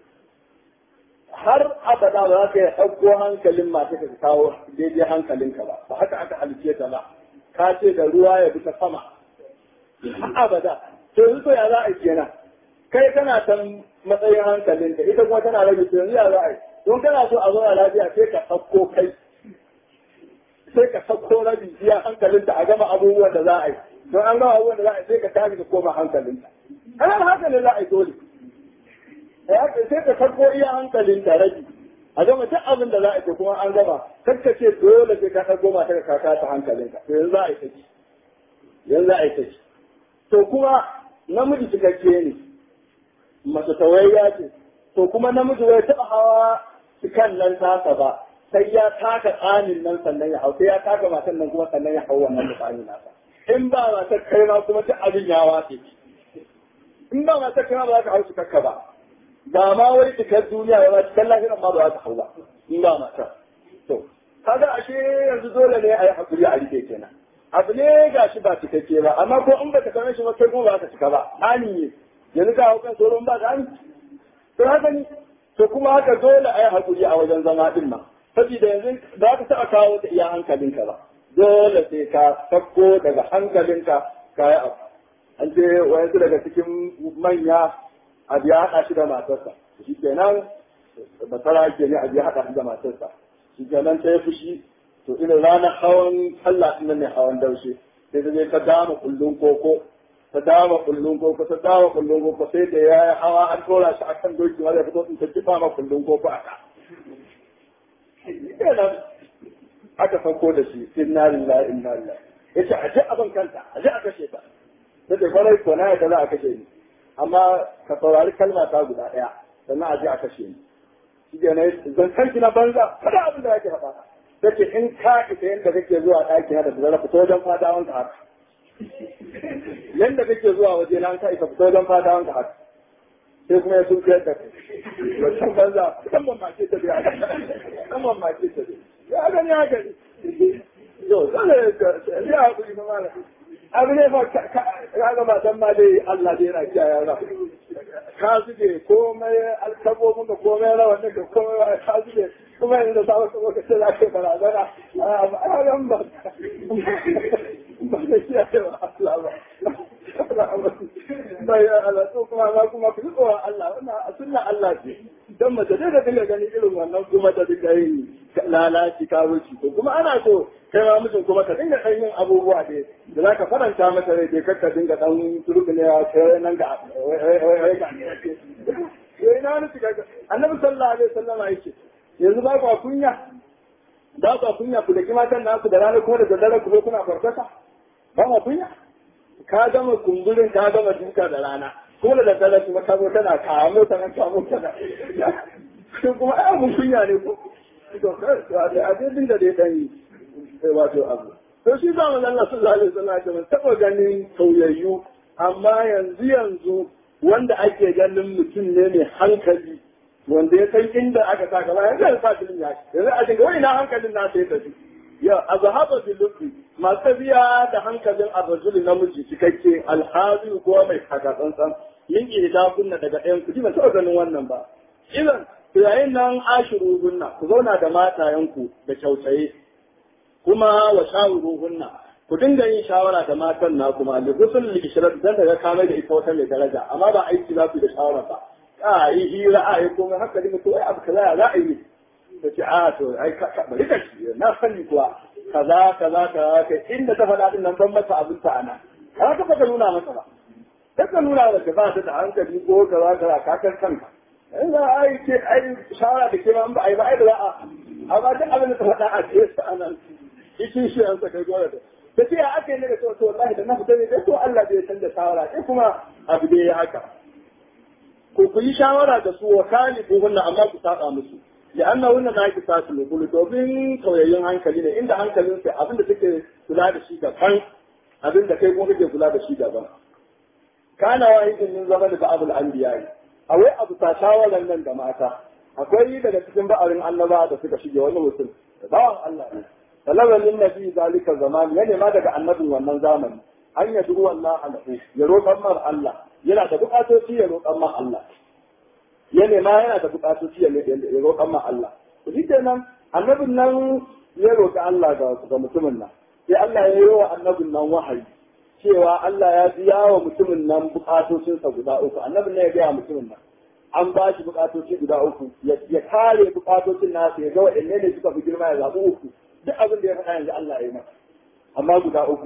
Speaker 1: har abada ba za ka yi ɗauko hankalin mata ka kawo daidai hankalinka ba ba haka aka halice ta ba ka ce da ruwa ya bi ta sama har abada to yanzu to ya za a yi kenan kai kana san matsayin hankalinka ita kuma tana rage to yanzu ya za a yi don kana so a zauna lafiya sai ka ɗauko kai sai ka sauko rabi iya hankalinta a gama abubuwan da za a yi don an gama abubuwan da za a yi sai ka tashi ka koma hankalinta ana hankalin za a yi dole sai ka farko iya hankalinta rabi a gama duk abin da za a yi kuma an gama kakka ce dole sai ka ɗago mata ka kaka ta hankalinka to yanzu za a yi ta ci yanzu za a yi ta ci to kuma namiji cikakke ne mace tawayya ce to kuma namiji bai taɓa hawa cikan nan tasa ba sai ya taka tsanin nan sannan ya hau sai ya taka matan nan kuma sannan ya hau wannan da tsanin nasa in ba matar kai ma kuma ta abin ya wace in ba matar kai ma ba za ka hau su kakka ba ba ma wai cikar duniya ba cikar lafiyar ma ba za ka hau ba in ba matar to kaga ashe yanzu dole ne a yi hakuri a rike kenan abu ne ga shi ba cikakke ba amma ko in baka same shi ba kai kuma ba ka cika ba ani ne yanzu ka hau kan tsoron ba da to haka ni to kuma haka dole a yi hakuri a wajen zama din ma saboda yanzu ba ka taɓa kawo da iya hankalinka ba dole sai ka sakko daga hankalinka ka yi abu an ce wayansu daga cikin manya abu ya haɗa shi da matarsa shi kenan basara ke ne abu ya haɗa shi da matarsa shi kenan ta yi fushi to irin ranar hawan sallah ɗin ne hawan daushe sai ta je ta dama kullun koko ta dama kullun koko ta dama kullun koko sai da ya yi hawa an tora shi akan doki wanda ya fito in ta kifa ma kullun koko a ka kenan aka sauko da shi inna lillahi inna lillahi yace a ji abin kanta a ji a kashe ta sai da kwarai ko na yadda za a kashe ni amma ka saurari kalma ta guda daya sannan a ji a kashe ni shi ke na zancen ki na banza kada abin da yake faɗa take in ka ita yadda kake zuwa ɗaki na da zara fito wajen fata wanka haka yadda kake zuwa waje na ka isa fito wajen fata wanka haka sai kuma ya sun fiyar da kai wancan banza kan ban mace ta biya kan ban mace ta biya ya gani ya gani yau zai ya haƙuri na mala abu ne fa ka ga matan ma dai Allah dai yana kiyaye ra ka zube komai alkabobin da komai rawan da ka komai ka zube kuma yanzu da sabon sabon ka ce za ka barazana a ran ba ba da kiyaye wa Allah ba bai Allah to kuma ma kuma ku tsoron Allah wannan a sunna Allah ce dan mace da dinga gani irin wannan kuma da dinga yin lalaci karuci to kuma ana so kai ma mutum kuma ka dinga ɗan yin abubuwa da da za ka faranta masa rai dai ka dinga ɗan turbi ne kai nan ga wai ga ne na wani shiga annabi sallallahu alaihi wasallam yake yanzu ba ku kunya ba ku kunya ku da kimatan naku da rana kuma da daddare ku zo kuna farfasa ba ma kunya ka gama kumburin ka gama duka da rana kuma da daddare kuma ka zo tana kamo ta nan kamo ta nan kuma ai abun kunya ne ko to a dai dinga dai dan yi wato abu to shi za mu Allah sallallahu alaihi wasallam ya taba ganin sauyayyu amma yanzu yanzu wanda ake ganin mutum ne mai hankali wanda ya san inda aka sa gaba yanzu ya sa filin ya yanzu a dinga wai na hankalin na sai tafi ya azhaba bil lubbi masu biya da hankalin arzuli namiji cikakke alhazi ko mai kaka tsantsan yin ida kunna daga ɗayan ku ban taɓa ganin wannan ba idan yayin nan ashiru gunna ku zauna da matayenku da kyautaye kuma wa shawiruhunna ku dinga yin shawara da matan na kuma da gusul lishirar dan daga kamar da ita wata mai daraja amma ba aiki za ku da shawara ba a yi hira a yi komai haka dinga to ai abu kaza za a yi ta ce a to ai ka bari ka shi na sani kuwa kaza kaza kaza kai inda ta faɗa din nan ban masa abin ta ana kana ka ka nuna masa ba kaka nuna da ka ba ta da hankali ko ka za ka kakar kanka in za a yi ce ai shawara da ke ma ba a yi ba ai da za a amma duk abin da ta faɗa a ce sa anan ikin shi an saka gora da ta ce aka yi ne da to to wallahi da na fita ne dai to Allah bai san da shawara sai kuma abu da ya haka ko ku yi shawara da su wa kali ko wannan amma ku saba musu لأنه هنا ناقص ساس الوصول domin tauyayyen hankali ne inda hankalin sai abin da take kula da shi daban abin da kai kuma kake kula da shi daban kana wahidin min zaman da abul anbiya awai abu ta shawaran nan da mata akwai daga cikin ba'arin annaba da suka shige wani mutum bawan Allah ne talabar lin nabi zalika zaman ya nema daga annabin wannan zamani an ya duru Allah alahu ya roƙan mar Allah yana da buƙatoci ya roƙan mar Allah ya nema yana da buƙatoci ya roƙan mar Allah shi kenan annabin nan ya roƙi Allah ga mutumin nan sai Allah ya yi wa annabin nan wahayi cewa Allah ya biya wa mutumin nan bukatocinsa guda uku annabin nan ya gaya mutumin nan an ba shi bukatoci guda uku ya kare bukatocin nasa ya ga waɗanne ne suka fi girma ya zaɓi uku duk abin da ya faɗa yanzu Allah ya yi masa amma guda uku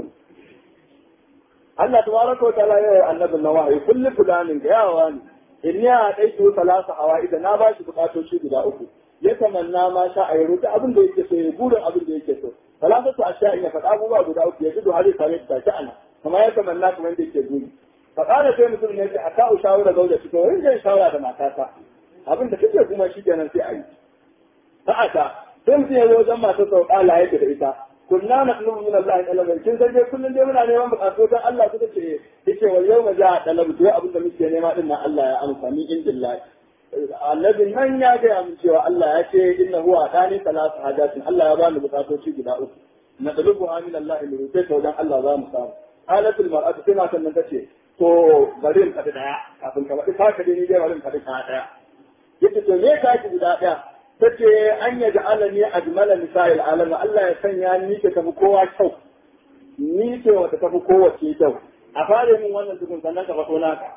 Speaker 1: Allah tabaraka wa ta'ala ya yi annabin nan wahayi kullu fulanin ga yawa ne in ya daitu salasa hawa idan na ba shi bukatoci guda uku ya tamanna ma sha a yaro abin da yake so ya burin abin da yake so salatatu ashiya ya faɗa abubuwa guda uku ya gudu har ya same ta ta ana kamar ya tamanna kamar da yake guri fa kana sai mutum ne a ka shawara gauda shi ko wurin zai shawara da matata abin da kake kuma shi kenan sai a yi sa'ata sai mutum ya zo wajen matar sau ƙala yake da ita kunna na tulubu min Allah talaban kin san dai kullun dai muna neman bukatu dan Allah suka ce yace wal yawma ja'a talabu to abin da muke nema din nan Allah ya amsa ni indillahi annabin nan ya gaya min cewa Allah ya ce inna huwa atani salatu hajatin Allah ya bani bukatoci guda uku na dalubu min Allah in rufe ta wajen Allah za mu samu halatul mar'atu sai matan nan tace to bari in kada daya kafin ka faɗi ka dai ni dai bari in kada ka daya yace to me ka ki guda daya tace an ya ja'alani ajmala nisa'il alam Allah ya sanya ni ke tafi kowa kyau ni ce wata tafi kowace kyau a fare min wannan tukun sannan ka fato naka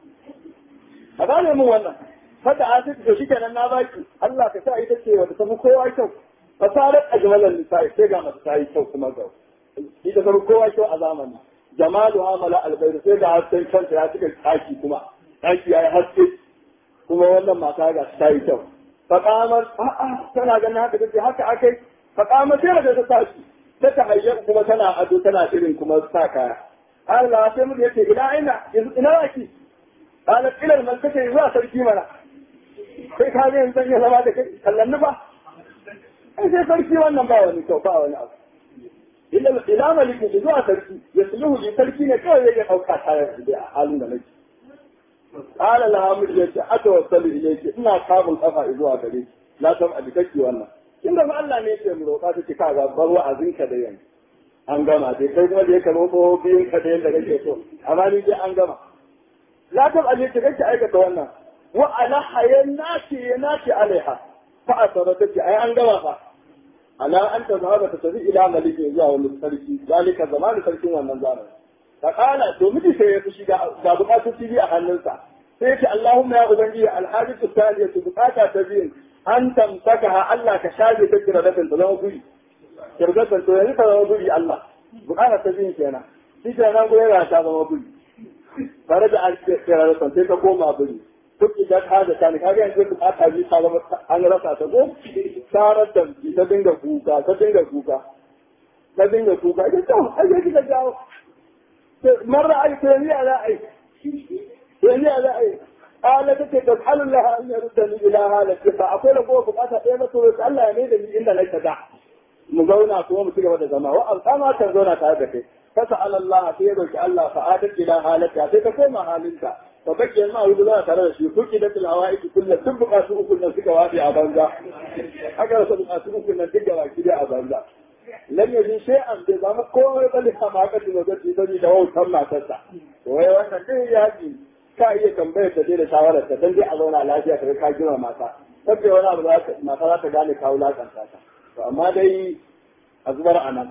Speaker 1: a fare min wannan fata a cikin shi kenan na baki Allah ka sa ita ce wata tafi kowa kyau fasarar ajmalan nisa'i sai ga mata tayi kyau kuma ga ita tafi kowa kyau a zamani jamalu amala albayr sai ga hasken kanta ya cika daki kuma daki yayi haske kuma wannan mata ga ta yi kyau faqamar a'a tana ganin haka take haka akai faqamar sai da ta tashi ta tahayya kuma tana ado tana shirin kuma sa kaya Allah sai mu yace ina ina ina waki قالت إلى الملكة zuwa sarki mana. sai ka ga yanzu ya zama da kai kallon ba ai sai sarki wannan ba wani kyau ba wani abu ila ila malikin zuwa sarki ya sulhu ji sarki ne kawai yake dauka tare da a halin da nake qala la amir ya ce atawassalu ilayki ina kabul kafa zuwa gare ki la san abikaki wannan inda ba Allah ne yake mu roƙa take ka ga bar wa'azin ka da yanzu an gama dai kai kuma da yake roƙo biyun ka da yanda kake so amma ni dai an gama la tab alayki kake aikata wannan وعلى حياة ناتي ناتي عليها فأثرتك أي أن جوابها على أن تذهب تتبع إلى ملك إياه والمسلسي ذلك زمان سلسي والنظام فقال دومتي سيفشي قابقات تبي أهننسا سيك اللهم يا أبنجي الحاجة الثانية بقاتا تبين أن تمسكها الله كشاجة تجرى لكن تلو بي كرجة تلو تلو بي الله بقاتا تبين كينا سيكا نقول يا شابا بي فرجع الكرة لكن سيكا قوم بي duk idan ka da tani kaga yanzu duk aka ji ta zama an rasa ta ko tarar da ta dinga kuka ta dinga kuka ta dinga kuka ita to ai sai kika jawo marra ai to ni ala ai to ni ala ai ala take da Allah an yarda ni ila halaka fa akwai rago bukata ɗaya na to Allah ya mai da ni inda nake da mu zauna kuma mu ci gaba da zama wa alƙama kan zauna tare da kai fasa Allah sai ya roki Allah fa adat ila halaka sai ka koma halinka فبكي ما هو لا ترى شيء فكدت الهوائج كلها تبقى سوق كنا سكا وادي أبانزا أكثر تبقى سوق كنا سكا وادي أبانزا لم يجد شيئا بزام كل بل حماقة وجد يدني دواء كم تسع وهي وانا كي يجي ka iya tambayar ta da shawarar ta dan dai a zauna lafiya ka ka jira mata sabbe wani abu za ta mata za ta gane kawo lakanta ta to amma dai a zubar anan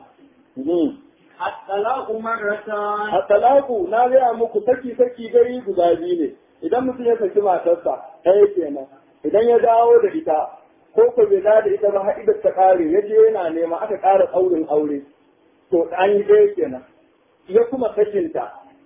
Speaker 2: الطلاق مرتان
Speaker 1: At-talaku na gaya muku saki saki dai guda biyu ne idan mutum ya saki matarsa ɗaya kenan idan ya dawo da ita ko ko bai dawo da ita ba har idan ta ƙare ya je yana nema aka ƙara tsaurin aure to an yi ɗaya kenan ya kuma sakinta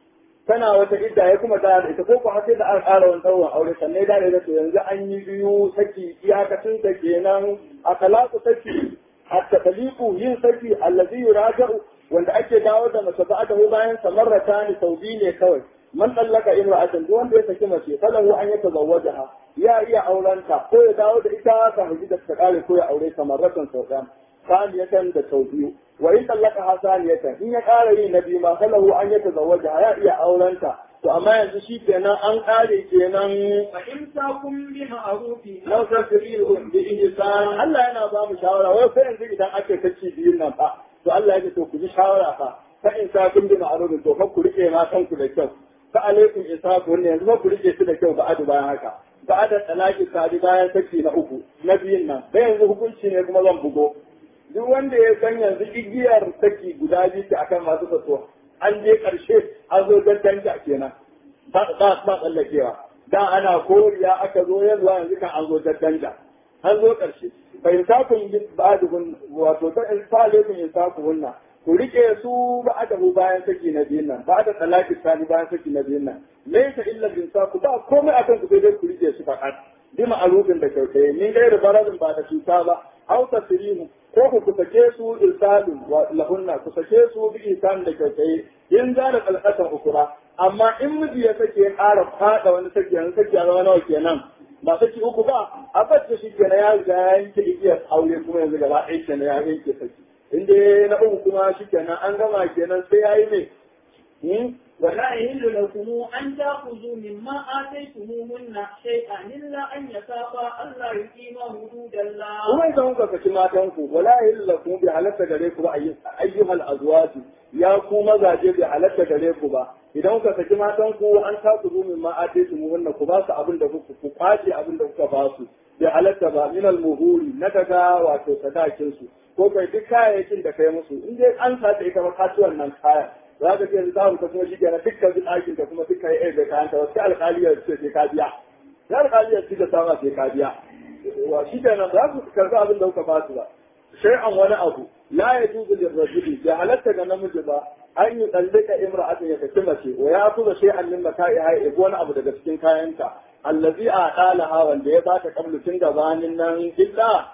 Speaker 1: tana wata idda ya kuma da ita ko ko har sai da aka ƙara wani tsawon aure sannan da da to yanzu an yi biyu saki iyakacin ta kenan a talaku saki hatta taliku yin saki allazi yuraja'u wanda ake dawo da mace ba da bayan samarrata ne sau biyu ne kawai man dallaka imra'atan duk wanda ya saki mace falahu an yata zawwajaha ya iya aurenta ko ya dawo da ita ta hiji da ta kare ko ya aure samarratan sau ɗaya saniyatan da sau biyu wa in tallaka ha saniyatan in ya ƙara yi na biyu ma falahu an yata zawwajaha ya iya aurenta to amma yanzu shi kenan an ƙare kenan
Speaker 2: فإمساكم بمعروف
Speaker 1: lau tasrihum bi ihsan Allah yana ba mu shawara wai fa yanzu idan ake kace biyun nan fa to Allah ya ce to ku ji shawara fa fa in sa kun bi ma'ruf to fa ku rike ma kanku da kyau fa alaikum isaku ne yanzu fa ku rike su da kyau ba adu bayan haka ba da talaki sadi bayan saki na uku na biyun nan da yanzu hukunci ne kuma zan bugo duk wanda ya san yanzu igiyar saki guda biyu ce akan masu kaso an je karshe an zo don canja kenan ba ba ba tsallakewa da ana koriya aka zo yanzu yanzu kan an zo don canja an zo karshe fa insakun bi ba'dhum wato ta insalakum insakuhunna ku rike su ba'dahu bayan saki na biyun nan ba'da talaki sani bayan saki na biyun nan laysa illa insaku ba komai akan ku sai dai ku rike su faqat bi ma'arufin da kyautaye ni dai barazin ba da cuta ba aw tasrimu ko ku ku sake su irsalun wa lahunna ku sake su bi isan da kyautaye in za da kalkatan ukura amma in miji ya sake ya ƙara fada wani sake yanzu sake ya zama nawa kenan ba saki uku ba a bacce shi kenan ya riga ya yanke igiyar aure kuma yanzu gaba ɗaya kenan ya yanke saki in dai na uku kuma shi kenan an gama kenan sai ya yi mai
Speaker 2: ولا يحل لكم أن تأخذوا مما آتيتموهن شيئا إلا أن يخافا ألا يقيما حدود الله.
Speaker 1: kuma idan kuka saki matanku wala yalla ku bi halatta gare ku ba ayyuhal azwaj ya ku mazaje bi halatta gare ku ba idan kuka saki matanku an ta ku min ma ataitu muhunna ku ba su abin da kuka ku kwace abin da kuka ba su bi halatta ba min al muhuri na daga wato sadakin su ko kai duk kayayyakin da kai musu in dai an sa ita ba kasuwan nan kaya za ka ce za mu ka kuma shi kenan dukkan duk ɗakin ka kuma dukkan ya da kayan ka wasu alƙaliyar ce sai ka biya ya alƙaliyar ce da sama sai ka biya wa shi kenan za ku karɓi abin da kuka ba su ba shay'an wani abu la ya juzu lil rajuli ya halatta ga namiji ba an yi tsallika imra'atin ya saki mace wa ya kuza shay'an min mata'iha ya wani abu daga cikin kayanta allazi a dalaha wanda ya bata kablu tun gabanin nan illa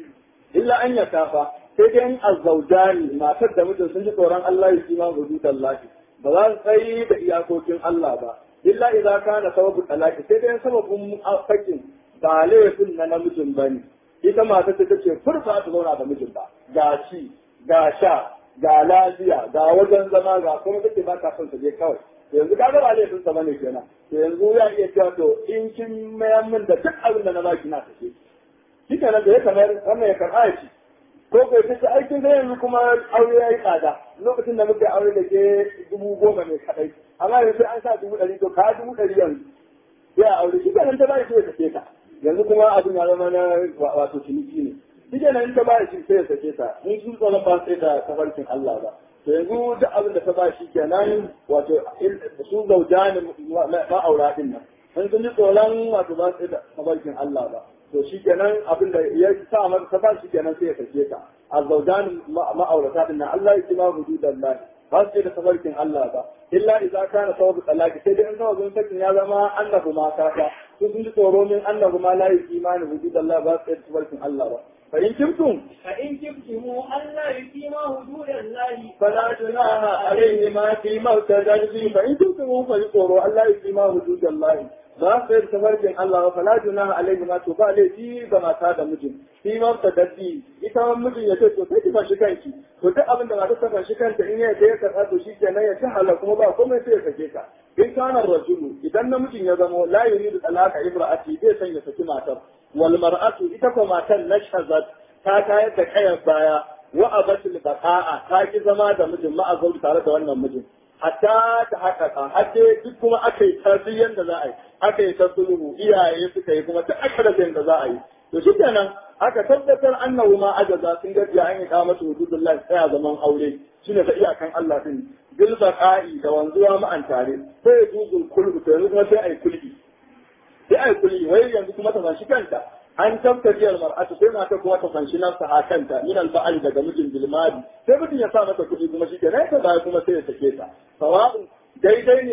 Speaker 1: illa an ya kafa sai dai in azzaujani matar da mijin sun ji tsoron Allah ya kima hududan lahi ba za su tsayi da iyakokin Allah ba illa idan kana sababu talaki sai dai sababin sakin ba laifin na namijin bane ita matar ta ce furfa ta zauna da mijin ba ga ci ga sha ga lafiya ga wajen zama ga kuma take ba ta son ta je kawai yanzu ka ba laifin sa bane kenan to yanzu ya iya cewa to in kin mayan min da duk abin da na baki na tafi shi kenan da ya kamar wannan ya karɓa ya ci ko kai ta aikin da yanzu kuma aure ya yi tsada lokacin da muka aure da ke dubu goma ne kadai amma yanzu an sa dubu ɗari to ka dubu ɗari yanzu ya aure shi kenan ta bai ya sake ta yanzu kuma abin ya zama na wato ciniki ne shi kenan ta bai shi sai ya sake ta in sun tsara ba sai da tafarkin Allah ba to yanzu duk abin da ta ba shi kenan wato su zaujani ma'aura din nan in sun ji tsoron wato ba sai da tafarkin Allah ba to shi kenan abin da ya sa masa ta ba shi kenan sai ya sake ta azzaujan ma'aurata din nan Allah ya kima hududan Allah ba su da tabarkin Allah ba illa idza kana sababu talaqi sai dai in sababin sakin ya zama annahu ma kaka su sun ji tsoro min annahu ma la yuqimani hududan Allah ba su da tabarkin Allah ba fa in kuntum
Speaker 2: فإن كنتم ألا يقيما حدود الله
Speaker 1: فلا جناح عليهما فيما ارتدت به فإن كنتم فيقولوا ألا يقيما حدود الله ba su yi tafarkin Allah ba fala juna alaihi ma to ba laifi ga mata da mijin shi ma ta daddi ita ma mijin ya ce to sai ki fashi kanki to duk abin da mata ta fashi kanta in ya ya karɓa to shi kenan ya ci hala kuma ba komai sai ya sake ka in kana rajulu idan namijin ya zamo la yuridu talaka imra'ati bai san ya saki matar wal mar'atu ita ko matan nashazat ta tayar da kayan baya wa abatul baqa'a ta ki zama da mijin ma'a tare da wannan mijin hatta ta haƙaƙa har dai duk kuma aka yi tarbiyyar da za a yi aka yi ta sulhu iyaye suka yi kuma ta aka da da za a yi to shi kenan aka tabbatar annahu ma ajaza sun gajiya an yi kamata hududullah tsaya zaman aure shine ta iyakan Allah din bil baqa'i da wanzuwa ma'an tare sai ya duzul kulbu to yanzu kuma sai ai kulbi sai ai kulbi wai yanzu kuma ta shi kanta an tabtaci mar'atu sai mata kuma ta fanshi nafsa a kanta min al daga mijin bilmadi sai mutum ya sa mata kuɗi kuma shi ke nan ta baya kuma sai ya sake ta sawa'un daidai ne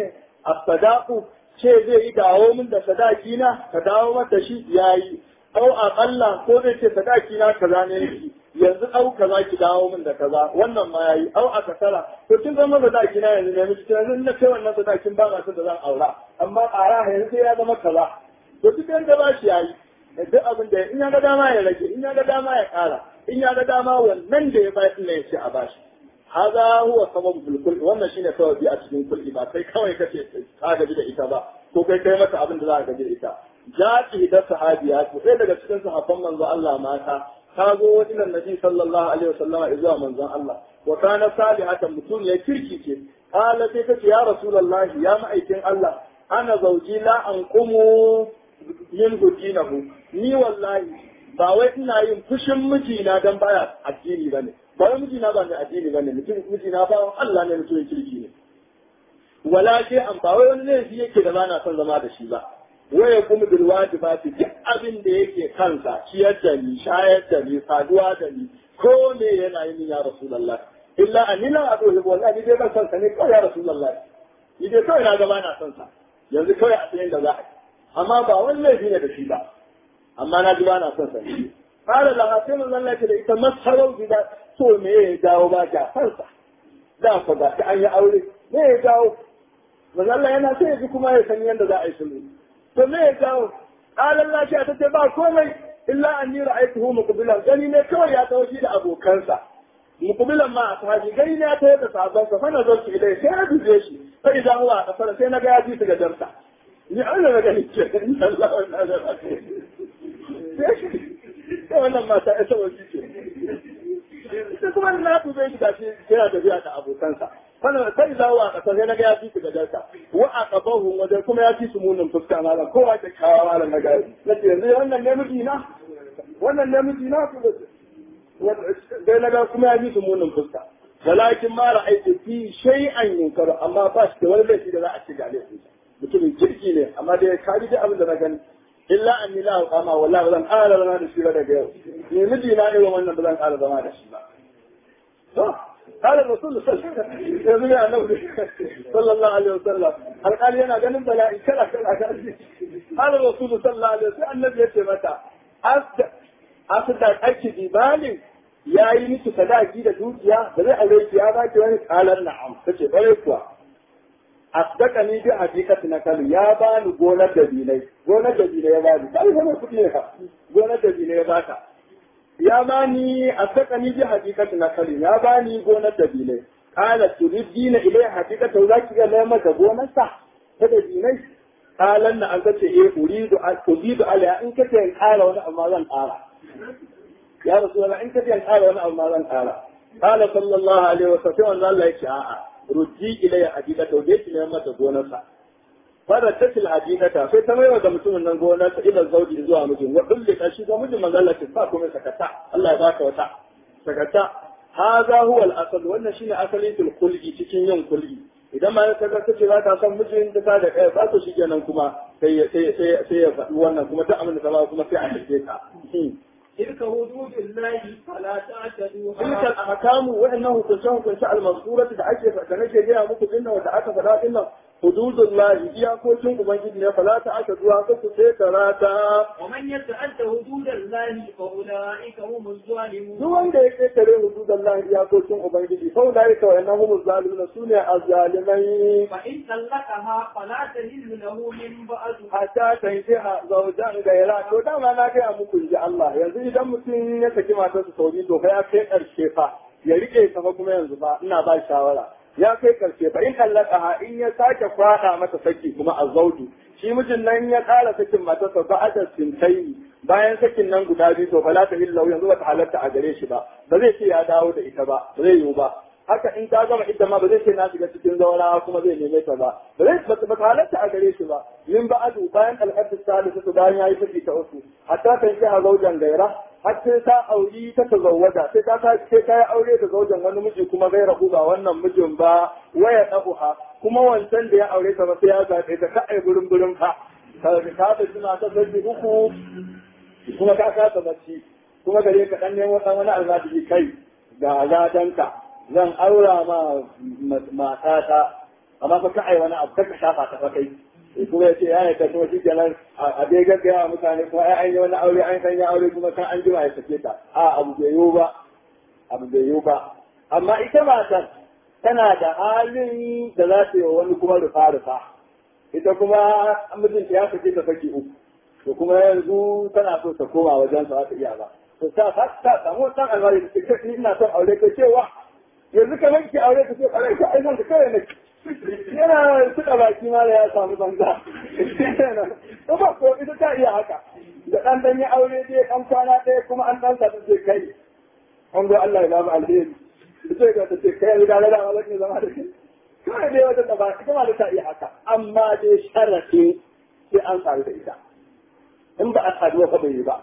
Speaker 1: as-sadaqu ce zai yi dawo min da sadaki na ka dawo mata shi yayi au aqalla ko zai ce sadaki na kaza ne yake yanzu au kaza ki dawo min da kaza wannan ma yayi au a kasara to kin zama sadaki na yanzu ne miki yanzu na kai wannan sadakin ba na son da zan aura amma ƙara yanzu sai ya zama kaza to duk da ba shi yayi duk abin da in ya ga dama ya rage in ya ga dama ya ƙara in ya ga dama wannan da ya bayar ne ya ce a bashi haza huwa sababul kulli wannan shine sababi a cikin kulli ba kai kawai kace ka gaji da ita ba ko kai kai mata abin da za ka gaji da ita jati da sahabiya ko sai daga cikin sahabban manzo Allah mata ta zo wajen annabi sallallahu alaihi wasallama zuwa manzon Allah wa kana salihatan mutum ya kirki ce qala sai kace ya rasulullahi ya ma'aikin Allah ana zauji la anqumu yin hudinahu ni wallahi ba wai ina yin fushin mijina dan baya addini bane ba wai mijina ba ne addini bane mutum mijina ba Allah ne mutum kirki ne wala ke an ba wai wani laifi yake da bana son zama da shi ba waya kuma bil wajibati duk abin da yake kansa ciyar da ni shayar da ni saduwa da ni ko me yana yi ya rasulullah illa annina adu wallahi dai ban san sa ne kawai ya rasulullah ni dai kawai na ga bana son sa yanzu kawai a tsayin da za a yi amma ba wani laifi ne da shi ba amma na ji bana son sa ne qala la sai mun Allah da ita masarau da to me ya dawo ba ka son sa da fa ba an yi aure me ya dawo manzo Allah yana sai ya ji kuma ya san yadda za a yi sulhu to me ya dawo qala Allah shi ta ce ba komai illa anni ra'aytuhu muqbilan gani ne kawai ya dawo shi da abokansa muqbilan ma a sahabi gani ne ya tawo da sahabbansa fa na zo shi ilai sai na duje shi fa idan huwa a kasar sai na ga ya ji su ga darsa ni an da gani ce in Allah wannan da sai wannan mata ita wasi ce sai kuma na dube shi da shi yana tafiya da abokansa kana sai zawo a kasar sai na ga ya fi su gajarta wa a qabahu wajen kuma ya fi su munin fuska malam kowa da kawo malam na gari nace yanzu wannan ne miji na wannan ne miji na ku dai na ga kuma ya fi su munin fuska walakin ma ra'aytu fi shay'an yunkaru amma ba shi da wani laifi da za a ci ga laifin mutumin kirki ne amma dai ka ji abin da na gani illa an ni la qama wallahi ba zan ƙara zama da shi ba daga yau ni miji na irin wannan ba zan ƙara zama da shi ba to قال الرسول صلى الله عليه وسلم صلى الله عليه وسلم هل قال ينا ganin bala'i kala kala قال الرسول صلى الله عليه وسلم النبي yace mata asda ake dibalin ya yi miki sadaki da dukiya da zai aure ki ya ba ki wani kalan na'am tace bare kuwa asdaka ni bi hakikati na kalu ya ba ni gonar da bilai gonar da bilai ya ba ni kai zama kuɗi ne ka gonar da bilai ya ba ka ya bani a saka ni bi hakikati na kali ya bani gonar da bile kala turidina ilai hakikata za ki ga mai maka gonar sa ta da dinai kalan na an kace eh uridu uridu ala in kace in kara wani amma zan kara ya rasulullah in kace in kara wani amma zan kara kala sallallahu alaihi wasallam Allah ya ce a'a ruddi ilai hakikata da ki ne mata gonar sa fara tatil hadinata sai ta maiwa ga mutumin nan gona ta ila zauji zuwa mijin wa dulli ka shi ga mijin manzo Allah ce sa kuma sakata Allah ya baka wata sakata hadha huwa al-asl wannan shine asalin fil khulqi cikin yin kulli idan ma ka ga kace za ka san mijin da da kai ba to shikenan kuma sai sai sai sai ya faɗi wannan kuma duk abin da ka ba kuma sai a tafi ka
Speaker 2: تلك حدود الله فلا تعتدوها
Speaker 1: تلك الأحكام وإنه كنت كنت المذكورة دعك فكنك جاء مكو إنه ودعك فلا إنه حدود الله إياكوكم ومن فلا تعتدوها كتسيكراتا
Speaker 2: ومن يتعد حدود الله فأولئك هم الظالمون
Speaker 1: duk wanda ya ƙetare hudud Allah iyakokin Ubangiji sau da yake wa innahum zalimun sune azzalimai
Speaker 2: فإن طلقها فلا تحل له من بعد
Speaker 1: hatta tankiha zawjan gaira to dama na kai muku ji Allah yanzu idan mutum ya saki matarsa sau biyu to fa ya kai karshe fa ya rike ta fa kuma yanzu ba ina ba shawara ya kai karshe fa in allaka in ya sake kwada mata saki kuma a zaudu shi mijin nan ya kara sakin matarsa ba a sintai bayan sakin nan guda biyu to fala ta illa yanzu bata halatta a gare shi ba ba zai ce ya dawo da ita ba ba zai yiwu ba haka in ta gama ita ma ba zai ce na shiga cikin zaura kuma zai neme ta ba ba zai ba ta halatta a gare shi ba min ba'adu bayan al'adu salisu bayan yayi saki ta uku hatta kan shi a zaujan gaira har sai ta auri ta tazawwada sai ta sai ta yi aure da zaujan wani miji kuma gaira ku ba wannan mijin ba waya dabuha kuma wancan da ya aure ta ba sai ya zaɓe ta ka ai burin burin fa ka ta ta suna ta sabbi uku kuma ka kasa bacci kuma gare ka dan nemo dan wani almajiri kai ga ladanka zan aura ma matata amma fa ka ai wani abu ka shafa ta fa kai kuma ya ce ya yi kashe shi kenan a dai gaggaya mutane kuma ai an yi wani aure an sanya aure kuma kan an jima ya sake ta a abu bai yiwu ba abu bai yiwu ba amma ita matan tana da halin da za ta yi wa wani kuma rufa rufa ita kuma mijinta ya sake ta saki uku to kuma yanzu tana so ta koma wajen sa ta iya ba to ta ta samu dan alwari da take ni ina son aure ka cewa yanzu kamar ki aure ka ce kare ka ai nan da kare ne yana suka baki ma da ya samu banza to ba ko ita ta iya haka da dan dan ya aure dai kan kwana ɗaya kuma an dan sa ta ce kai an go Allah ya ba mu alheri sai ka ta ce kai da da Allah ne zama da kai kawai dai wata ba ita ma da ta iya haka amma dai sharafi sai an sami da ita in ba a saduwa fa bai yi ba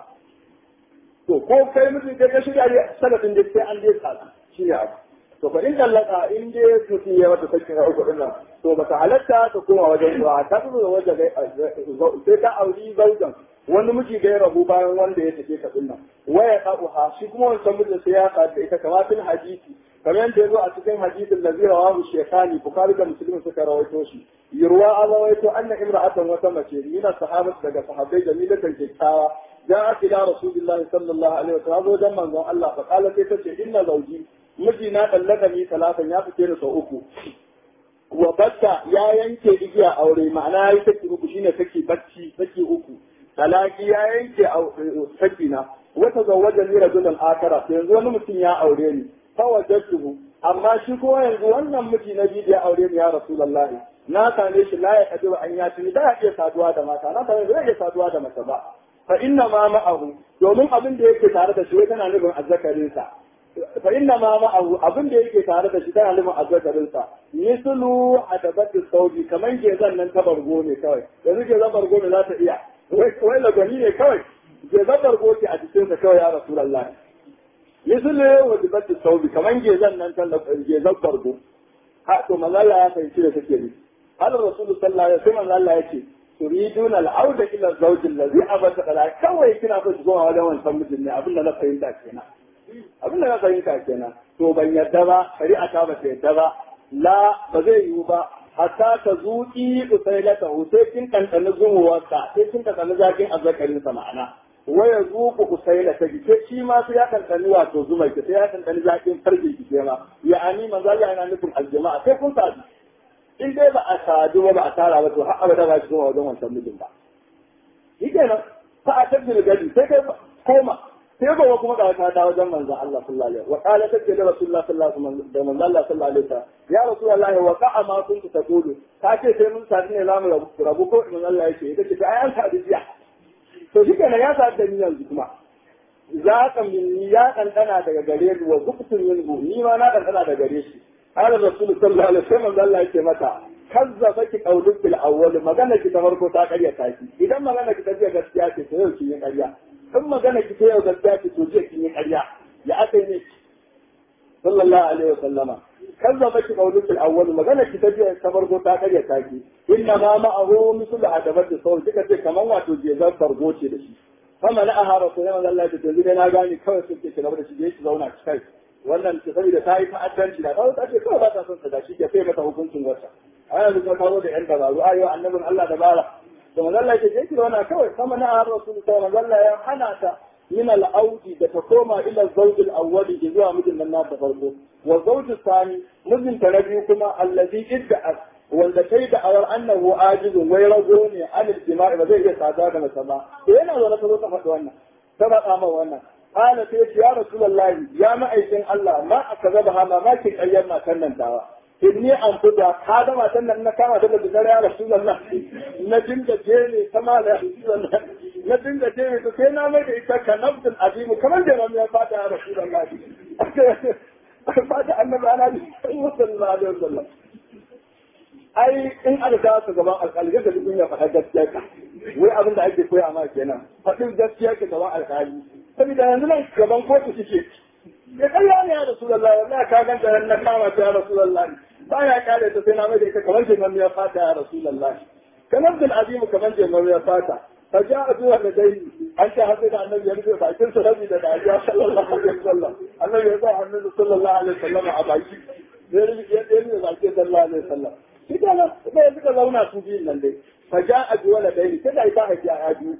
Speaker 1: to ko kai mutum kai ka shirya ne sanadin da sai an dai sadu shi ne abu to fa in dallaka in dai mutum ya mata sakin uku din nan to ba ta halatta ta koma wajen zuwa ta zo da wajen sai ta auri zaujan wani miji da ya rabu bayan wanda ya tafi ka din nan waya ha shi kuma wancan mijin sai ya sadu da ita kamar fil hadisi kamar yadda ya zo a cikin hadisin da zai rawahu shekani bukari da musulmi suka rawaito shi yurwa an rawaito anna imra'atan wata mace yana sahabat daga sahabbai jamilatan kyakkyawa جاءت إلى رسول الله صلى الله عليه وسلم وجمع من الله فقالت تتشي إن زوجي mijina ɗallakani talatan ya fice da sau uku wa batta ya yanke igiya aure ma'ana ya saki uku shine saki bacci saki uku talaki ya yanke saki na wata zawaja ni rajulan akara yanzu wani mutum ya aure ni fa wajadtuhu amma shi ko yanzu wannan miji na biyu ya aure ni ya rasulullah na same shi la ya kadiru an ya tuni da ya iya saduwa da mata na same zai iya saduwa da mace ba fa inna ma ma'ahu domin abin da yake tare da shi tana nufin azzakarinsa fa inna ma ma'ahu abin da yake tare da shi tana nufin azzakarinsa mislu adabatu saudi kaman ke zan nan ta bargo ne kawai yanzu ke zan bargo ne za ta iya wai lagani ne kawai ke zan bargo ce a jikinsa kawai ya rasulullahi mislu adabatu saudi kaman ke zan nan ta ke zan bargo ha to mazalla ya fahimci da take ne har rasulu sallallahu alaihi wasallam Allah ya ce turiduna al'auda ila zawjin ladhi abata kala kawai kina so ki zo wajen wancan mijin ne abin da na fahimta kenan abin da na fahimta kenan to ban yadda ba shari'a ta ba ta yadda ba la ba zai yiwu ba hatta ta zuƙi usailata sai kin kankani zumuwarsa sai kin kankani zakin azzakarin sa ma'ana waya zuku usailata ki sai shi ma sai ya kankani wato zumar ki sai ya kankani zakin farji ki ma ya'ani manzo Allah yana nufin aljama'a sai kun sadu in dai ba a sadu ba ba a tara ba to har abada ba ki zo wajen wancan mijin ba shi kenan fa a tabbata gadi sai kai koma sai gobe kuma ga ta dawo wajen manzon Allah sallallahu alaihi wa qala take da rasulullah sallallahu alaihi wasallam da manzon Allah sallallahu alaihi wasallam ya rasulullah wa qa'a ma kuntu taqulu ta ce sai mun sadu ne zamu rabu rabu ko manzon Allah yake ita ce ai an sadu jiya to shi kenan ya sadu da ni yanzu kuma za ka min ya kankana daga gare ni wa zuqtu minhu ni ma na kankana daga gare shi qala rasul sallallahu alaihi wasallam Allah yake mata kazzabaki qawluk bil awwal magana ki ta farko ta karya taki idan magana ki ta gaskiya ce to yau ki yi karya in magana ki ta yau gaskiya ce to je kin yi karya ya aka ne sallallahu alaihi wasallama kazzabaki qawluk bil awwal magana ki ta ta farko ta karya taki inna ma ma'ahu mislu adabati sawl kika ce kaman wato je zan fargo ce da shi fama na aha rasulullahi sallallahu alaihi wasallam na gani kawai sun ce ki gaba da shi je ki zauna ki kai wannan ce saboda ta yi ta'addanci da kawai ta ce kawai ba ta son ta da shi ke sai mata hukuncin wata a yanzu kuma kawo da yan dabaru a yau annabin Allah dabara da mazalla ke je ki zauna kawai sama na har rasul ta mazalla ya hana ta min al-audi da ta koma ila zawj al-awwal zuwa mijin nan ta farko wa zawj thani mijin ta na biyu kuma allazi idda'at wanda kai da awar annahu ajizun wai rago ne anil jima'i ba zai iya sada da mace ba to yana zo na ta zo ta faɗi wannan ta faɗa ma wannan قال سيدي يا رسول الله يا معيشن الله ما أكذبها ما ما كنت أيام ما كان دعوة إني أنفذها هذا ما كان لنا كما تبدأ بذلك يا رسول الله نجم جيني كما يا رسول الله نجم جيني تكينا ميد إيسا كنبض العظيم كمان جينا من يفاتح يا رسول الله فاتح النبي على صلى الله عليه وسلم ai in aka kawo su gaban alƙali ga duk ya faɗa gaskiya ka wai abin da ake koya ma kenan faɗin gaskiya ka gaban alƙali saboda yanzu nan gaban kotu suke ya kalla ne ya rasulullahi wallahi ka ganta nan na kama ta ya rasulullahi ba ya kare ta sai na mai da ita kamar jimar ya fata ya rasulullahi kamar bil azim kamar jimar ya fata فجاء بها لديه أنت هذا النبي يرجع بعدين سلبي لدعيا صلى الله عليه وسلم النبي يضع النبي صلى الله عليه وسلم عبايك يرجع يرجع بعدين صلى الله عليه وسلم shi kenan sai suka zauna su biyun nan dai fa ja a biyu wala dai sai da ita haifi a biyu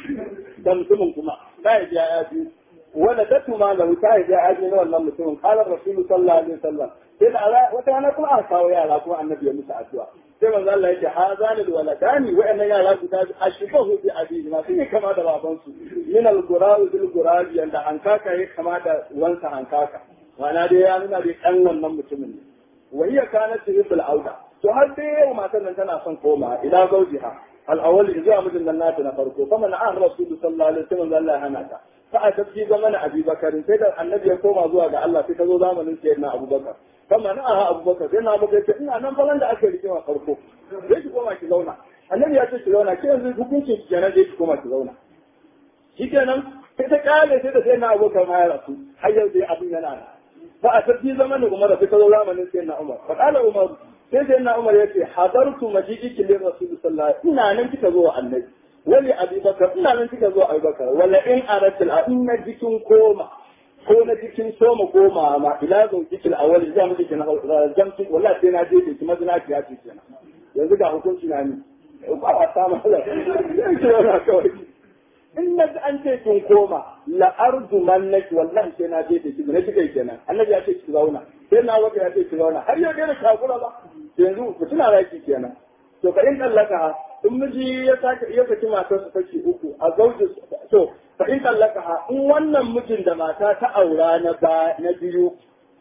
Speaker 1: da mutumin kuma da haifi a biyu wala datu ma lahu ta haifi a biyu na wannan mutumin qala rasulu sallallahu alaihi wasallam sai da wata rana kuma aka kawo yara kuma annabi ya musu addu'a sai manzo Allah yake hazani alwaladani wa'annan yara guda biyu ashbahu bi abihi ma sun yi kama da babansu min al-gurabi bil gurabi yanda hankaka ya kama da wansa hankaka ma'ana dai ya nuna dai dan wannan mutumin ne wa hiya kanat tuhibul auda to har dai yau matan nan tana son koma ila zawjiha al-awwal zuwa mijin nan nata na farko kuma na an rasulu sallallahu alaihi wasallam Allah ya hana ta fa a tafi zamanin Abi Bakar sai da annabi ya koma zuwa ga Allah sai ta zo zamanin sayyidina Abu Bakar kama na aha abubakar sai na abubakar ce ina nan falan da aka rike wa farko zai ki koma ki zauna annabi ya ce ki zauna ke yanzu hukuncin ki kenan zai ki koma ki zauna shi kenan sai ta kale sai da sai na abubakar ma ya rasu har yau dai abin yana nan ba a tafi zamanin umar sai ta zo zamanin sai na umar fa kala umar sai sai na umar ya ce hadartu maji'iki lir rasul sallallahu alaihi ina nan kika zo wa annabi wali abubakar ina nan kika zo abubakar wala in aratil in na jikin koma ko na cikin soma goma ma ila zau cikin awali za mu cikin jamci wallahi sai na je ki mazina ki ya ce kenan yanzu ga hukunci na ni ba a samu Allah sai kawai in na an ce kin koma la ardu mannaki wallahi sai na je ki na kike kenan annabi ya ce ki zauna sai na wata ya ce ki zauna har yau dai da shakura ba yanzu ku tuna raki kenan to ka in dallaka in miji ya sake ya saki matarsa take uku a zauji to fa in tallaka in wannan mijin da mata ta aura na ba na biyu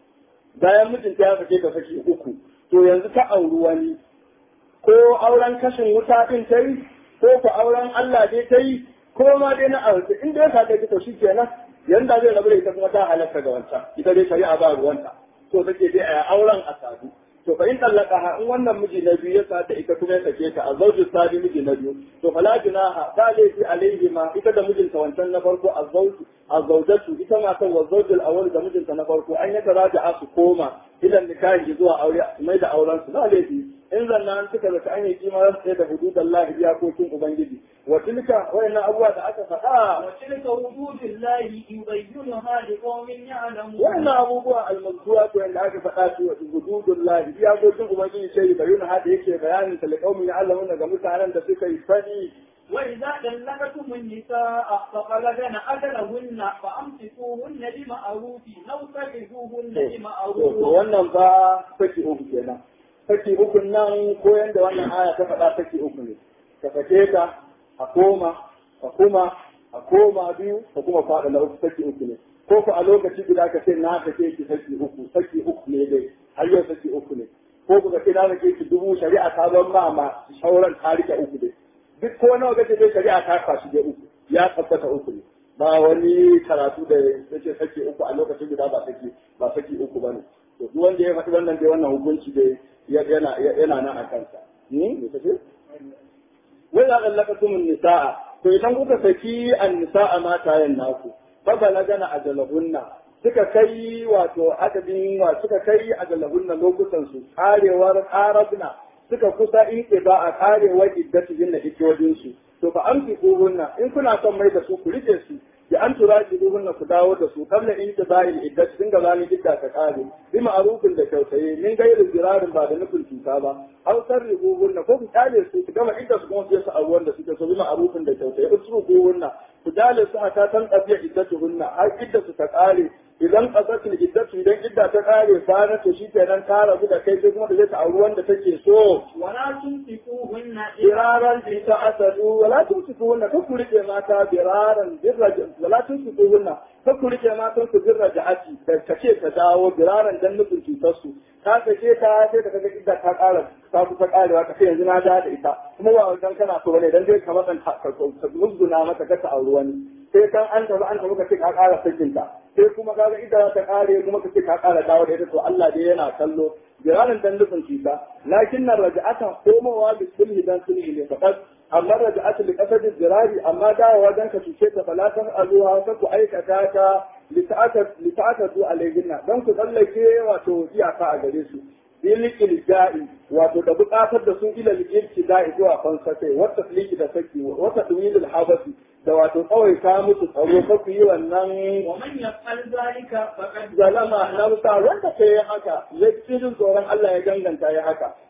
Speaker 1: bayan mijin ta ya sake ta saki uku to yanzu ta auri wani ko auren kashin wuta din ta yi ko ko auren Allah dai ta yi ko ma dai na aure in dai ka kai to shikenan yanda zai rabu da ita kuma ta halatta ga wancan ita dai shari'a ba ruwanta to take dai a auren a sadu to fa in tallaqaha in wannan miji na biyu ya sata ita kuma ya sake ta a zawju sadi miji na biyu to fala junaha ba laifi alaihi ma ita da mijinta wancan na farko a zawju a zawjatu ita ma kan wa zawjul awwal da mijinta na farko an ya taraja su koma idan nikahi zuwa aure mai da auren su ba laifi in zanna an suka zaka an yi kima ran sai da hududan Allah iyakokin ubangiji wa tilka wayannan abubuwa da aka faɗa
Speaker 2: وتلك حدود الله يبينها لقوم يعلمون
Speaker 1: wannan abubuwa almazkura to yanda aka faɗa su wa hududun Allah iyakokin ubangiji sai bayyana hada yake bayanin talqaumin ya'lamuna ga mutanen da suka yi sani
Speaker 2: وإذا طلقتم النساء فبلغن أجلهن فأمسكوهن بمعروف أو سرحوهن
Speaker 1: to
Speaker 2: بمعروف
Speaker 1: wannan ba saki uku kenan saki uku nan ko yanda wannan aya ta faɗa saki uku ne ka sake ta a koma a kuma a koma biyu ka kuma faɗa na uku saki uku ne ko ku a lokaci guda ka ce na sake ki saki uku saki uku ne dai har yau saki uku ne ko ku ka ce na sake ki dubu shari'a ta ban ma ma sauran ta rike uku dai duk ko nawa kace dai shari'a ta kwashi dai uku ya tabbata uku ne ba wani karatu da yake saki uku a lokacin guda ba saki ba saki uku bane to duk wanda ya faɗi wannan dai wannan hukunci dai yana yana nan a kansa ni me kace wai za ka laka tumun nisa'a to idan kuka saki an nisa'a matayen naku fa balagana ajalahunna suka kai wato adadin wa suka kai ajalahunna lokutan su karewar arabna suka kusa in ba a karewar iddatihin da hikojin su to fa amsikuhunna in kuna son mai da su ku rike su ya an tura ki duhunna ku dawo da su kamla in ta bayin iddat sun ga zani idda ta kare bi ma'rufin da kyautaye min gairu zirarin ba da nufin cuta ba aw sarrihuhunna ko ku kyale su ku gama idda su kuma su yasa abuwan da suke so bi ma'rufin da kyautaye usruhuhunna ku kyale su a ta tan tafiya iddatuhunna har idda su ta kare idan qasatul iddatu idan idda ta kare fa na to shikenan ta rabu da kai sai kuma da zai ta auri wanda take so
Speaker 2: ولا تمسكوهن
Speaker 1: biraran bi ta asadu wala tumsikuhunna ka ku rike mata biraran birra wala tumsikuhunna ka ku rike matan su birra ja'ati da kace ta dawo biraran dan nufin cutar su ka sake ta sai da kaga idda ta kara ta kusa karewa ka ce yanzu na da da ita kuma ba wajen kana so bane dan dai ka matsan ta musguna mata ka ta auri wani sai kan an tafi an tafi ka ce ka kara sakinta sai kuma kaga idda ta kare kuma ka ce ka kara dawo da ita to Allah dai yana kallo biraran dan nufin cuta lakin nan raja'ata komowa bi sulhi dan sulhi ne fakat amma raja'atu li qasadi zirari amma dawowa dan ka cuce ta falatan azuha ka ku aikata ta li ta'atatu alayhinna dan ku tsallake wato iyaka a gare su bil ilja'i wato da buƙatar da su ila ilja'i zuwa fansafe wata fliki da saki wata duwilul habasi da wato kawai ka musu tsaro ka ku yi wannan
Speaker 2: ومن يفعل ذلك فقد
Speaker 1: zalama nafsa wanda ke yi haka ya cikin tsoron Allah ya ganganta ya haka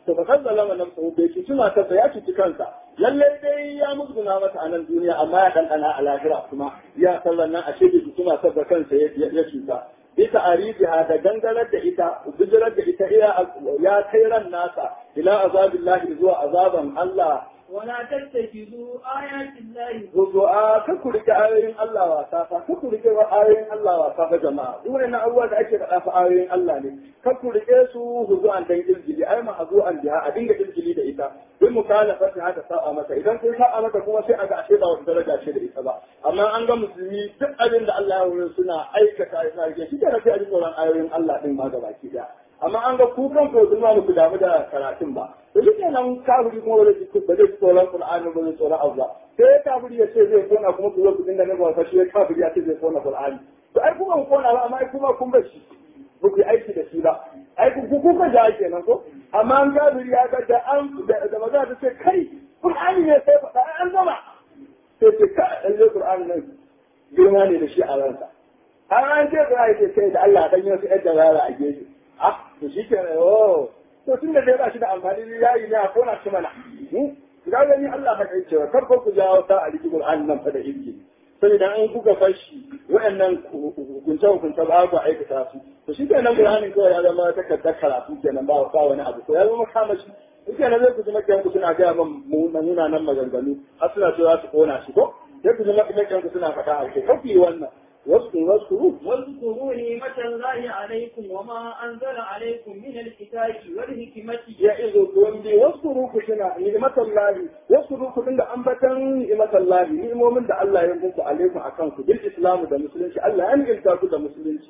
Speaker 1: to fa kan zalama nafsuhu bai ci tuna ta ya ci kansa lalle dai ya musguna mata a nan duniya amma ya dandana a lahira kuma ya sallan nan a ce bai tuna ta da kansa ya cuta bisa arifiha da gangarar da ita bijirar da ita ya kai ran nasa ila azabillahi zuwa azaban Allah
Speaker 2: ولا تتخذوا آيات الله
Speaker 1: Zuzu'a ka ku rike ayoyin Allah wasa fa ka ku rike ayoyin Allah wasa fa jama'a duk wannan abubuwa da ake faɗa fa ayoyin Allah ne ka ku rike su huzu'an dan ilgili ai ma hazu'an biha a dinga ilgili da ita bin mukalafati haka sa'a mata idan kun sa'a mata kuma sai a ga ashe ba wata daraja ce da ita ba amma an ga musulmi duk abin da Allah ya wurin suna aikata suna rike shi da sai a ji tsoron ayoyin Allah din ma gabaki daya amma an ga ku kan ko sun ma ku damu da karatun ba to duk nan kafiri kuma ba zai ba zai tsoron Qur'ani ba zai tsoron Allah sai kafiri ya ce zai kona kuma ku zo ku dinga nabawa fa shi kafiri ya ce zai kona Qur'ani to ai kuma ku kona ba amma ai kuma kun bar shi ba ku yi aiki da shi ba ai ku ku ka ja kenan ko amma an kafiri ya ga da an da maza ta ce kai Qur'ani ne sai faɗa an gama sai ce ka dan Qur'ani nan girma ne da shi a ransa har an ce Qur'ani ce sai da Allah dan yi wasu yadda rara a gefe ah to shi ke oh to tun da dai ba shi da amfani ya yi ne a kona shi mana ga gani Allah ka kai cewa kar ku jawo ta a cikin Qur'an nan fa da ilki saboda an kuka fashi wayannan hukunce hukunce ba ku aikata su to shi kenan Qur'anin kawai ya zama takardar karatu kenan ba ba wani abu ko ya zama kamashi shi kenan zai ku ji makiyan ku suna gaya man nuna nan maganganu har suna cewa su kona shi ko sai ku ji makiyan ku suna faɗa a kai kafi wannan واذكروا واذكروا
Speaker 2: واذكروا نعمة الله عليكم وما أنزل عليكم من الكتاب والحكمة
Speaker 1: يعظكم به واذكروا كشنا نعمة الله واذكروا كشنا أنبتا نعمة الله نعمة من ده الله ينبوك عليكم أكانكم بالإسلام ده مسلمين الله أن إلتاكم ده مسلمين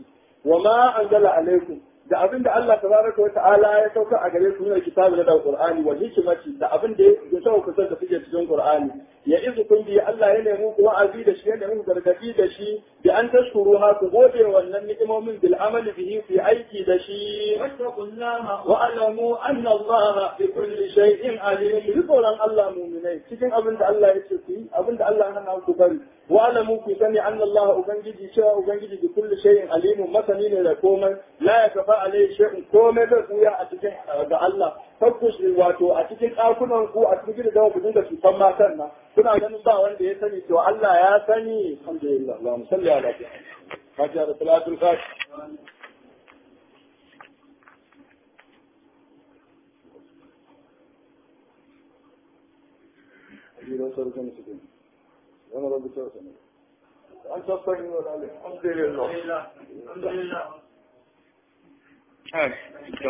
Speaker 1: وما أنزل عليكم da abin da Allah tabaraka wa ta'ala ya sauka a gare ku ne kitabu da Qur'ani wa hikmati da abin da ya sauka da suke cikin Qur'ani ya izu kun bi Allah ya nemi ku wa'azi da shi ya nemi gargadi da shi bi an tashkuru ha ku gode wannan ni'imomin bil amali bihi fi aiki da shi
Speaker 2: wattaqullaha
Speaker 1: wa alamu anna Allah bi kulli shay'in alim bi tsoron Allah mu'minai cikin abin da Allah ya ce ku yi abin da Allah ya hana ku bari wa alamu ku sani anna Allah ubangiji cewa ubangiji bi kulli shay'in alim masani ne da komai la yakfa alai shay'un komai da kuya a cikin ga Allah fakkus wato a cikin ɗakunan ku a cikin gidan ku dinga cutan matan nan kuna ganin ba wanda ya sani to Allah ya sani alhamdulillah Allahumma salli ala Fatiha da salatul fatiha وانا رب توسن انت الطيب والعلي الحمد لله
Speaker 2: الحمد لله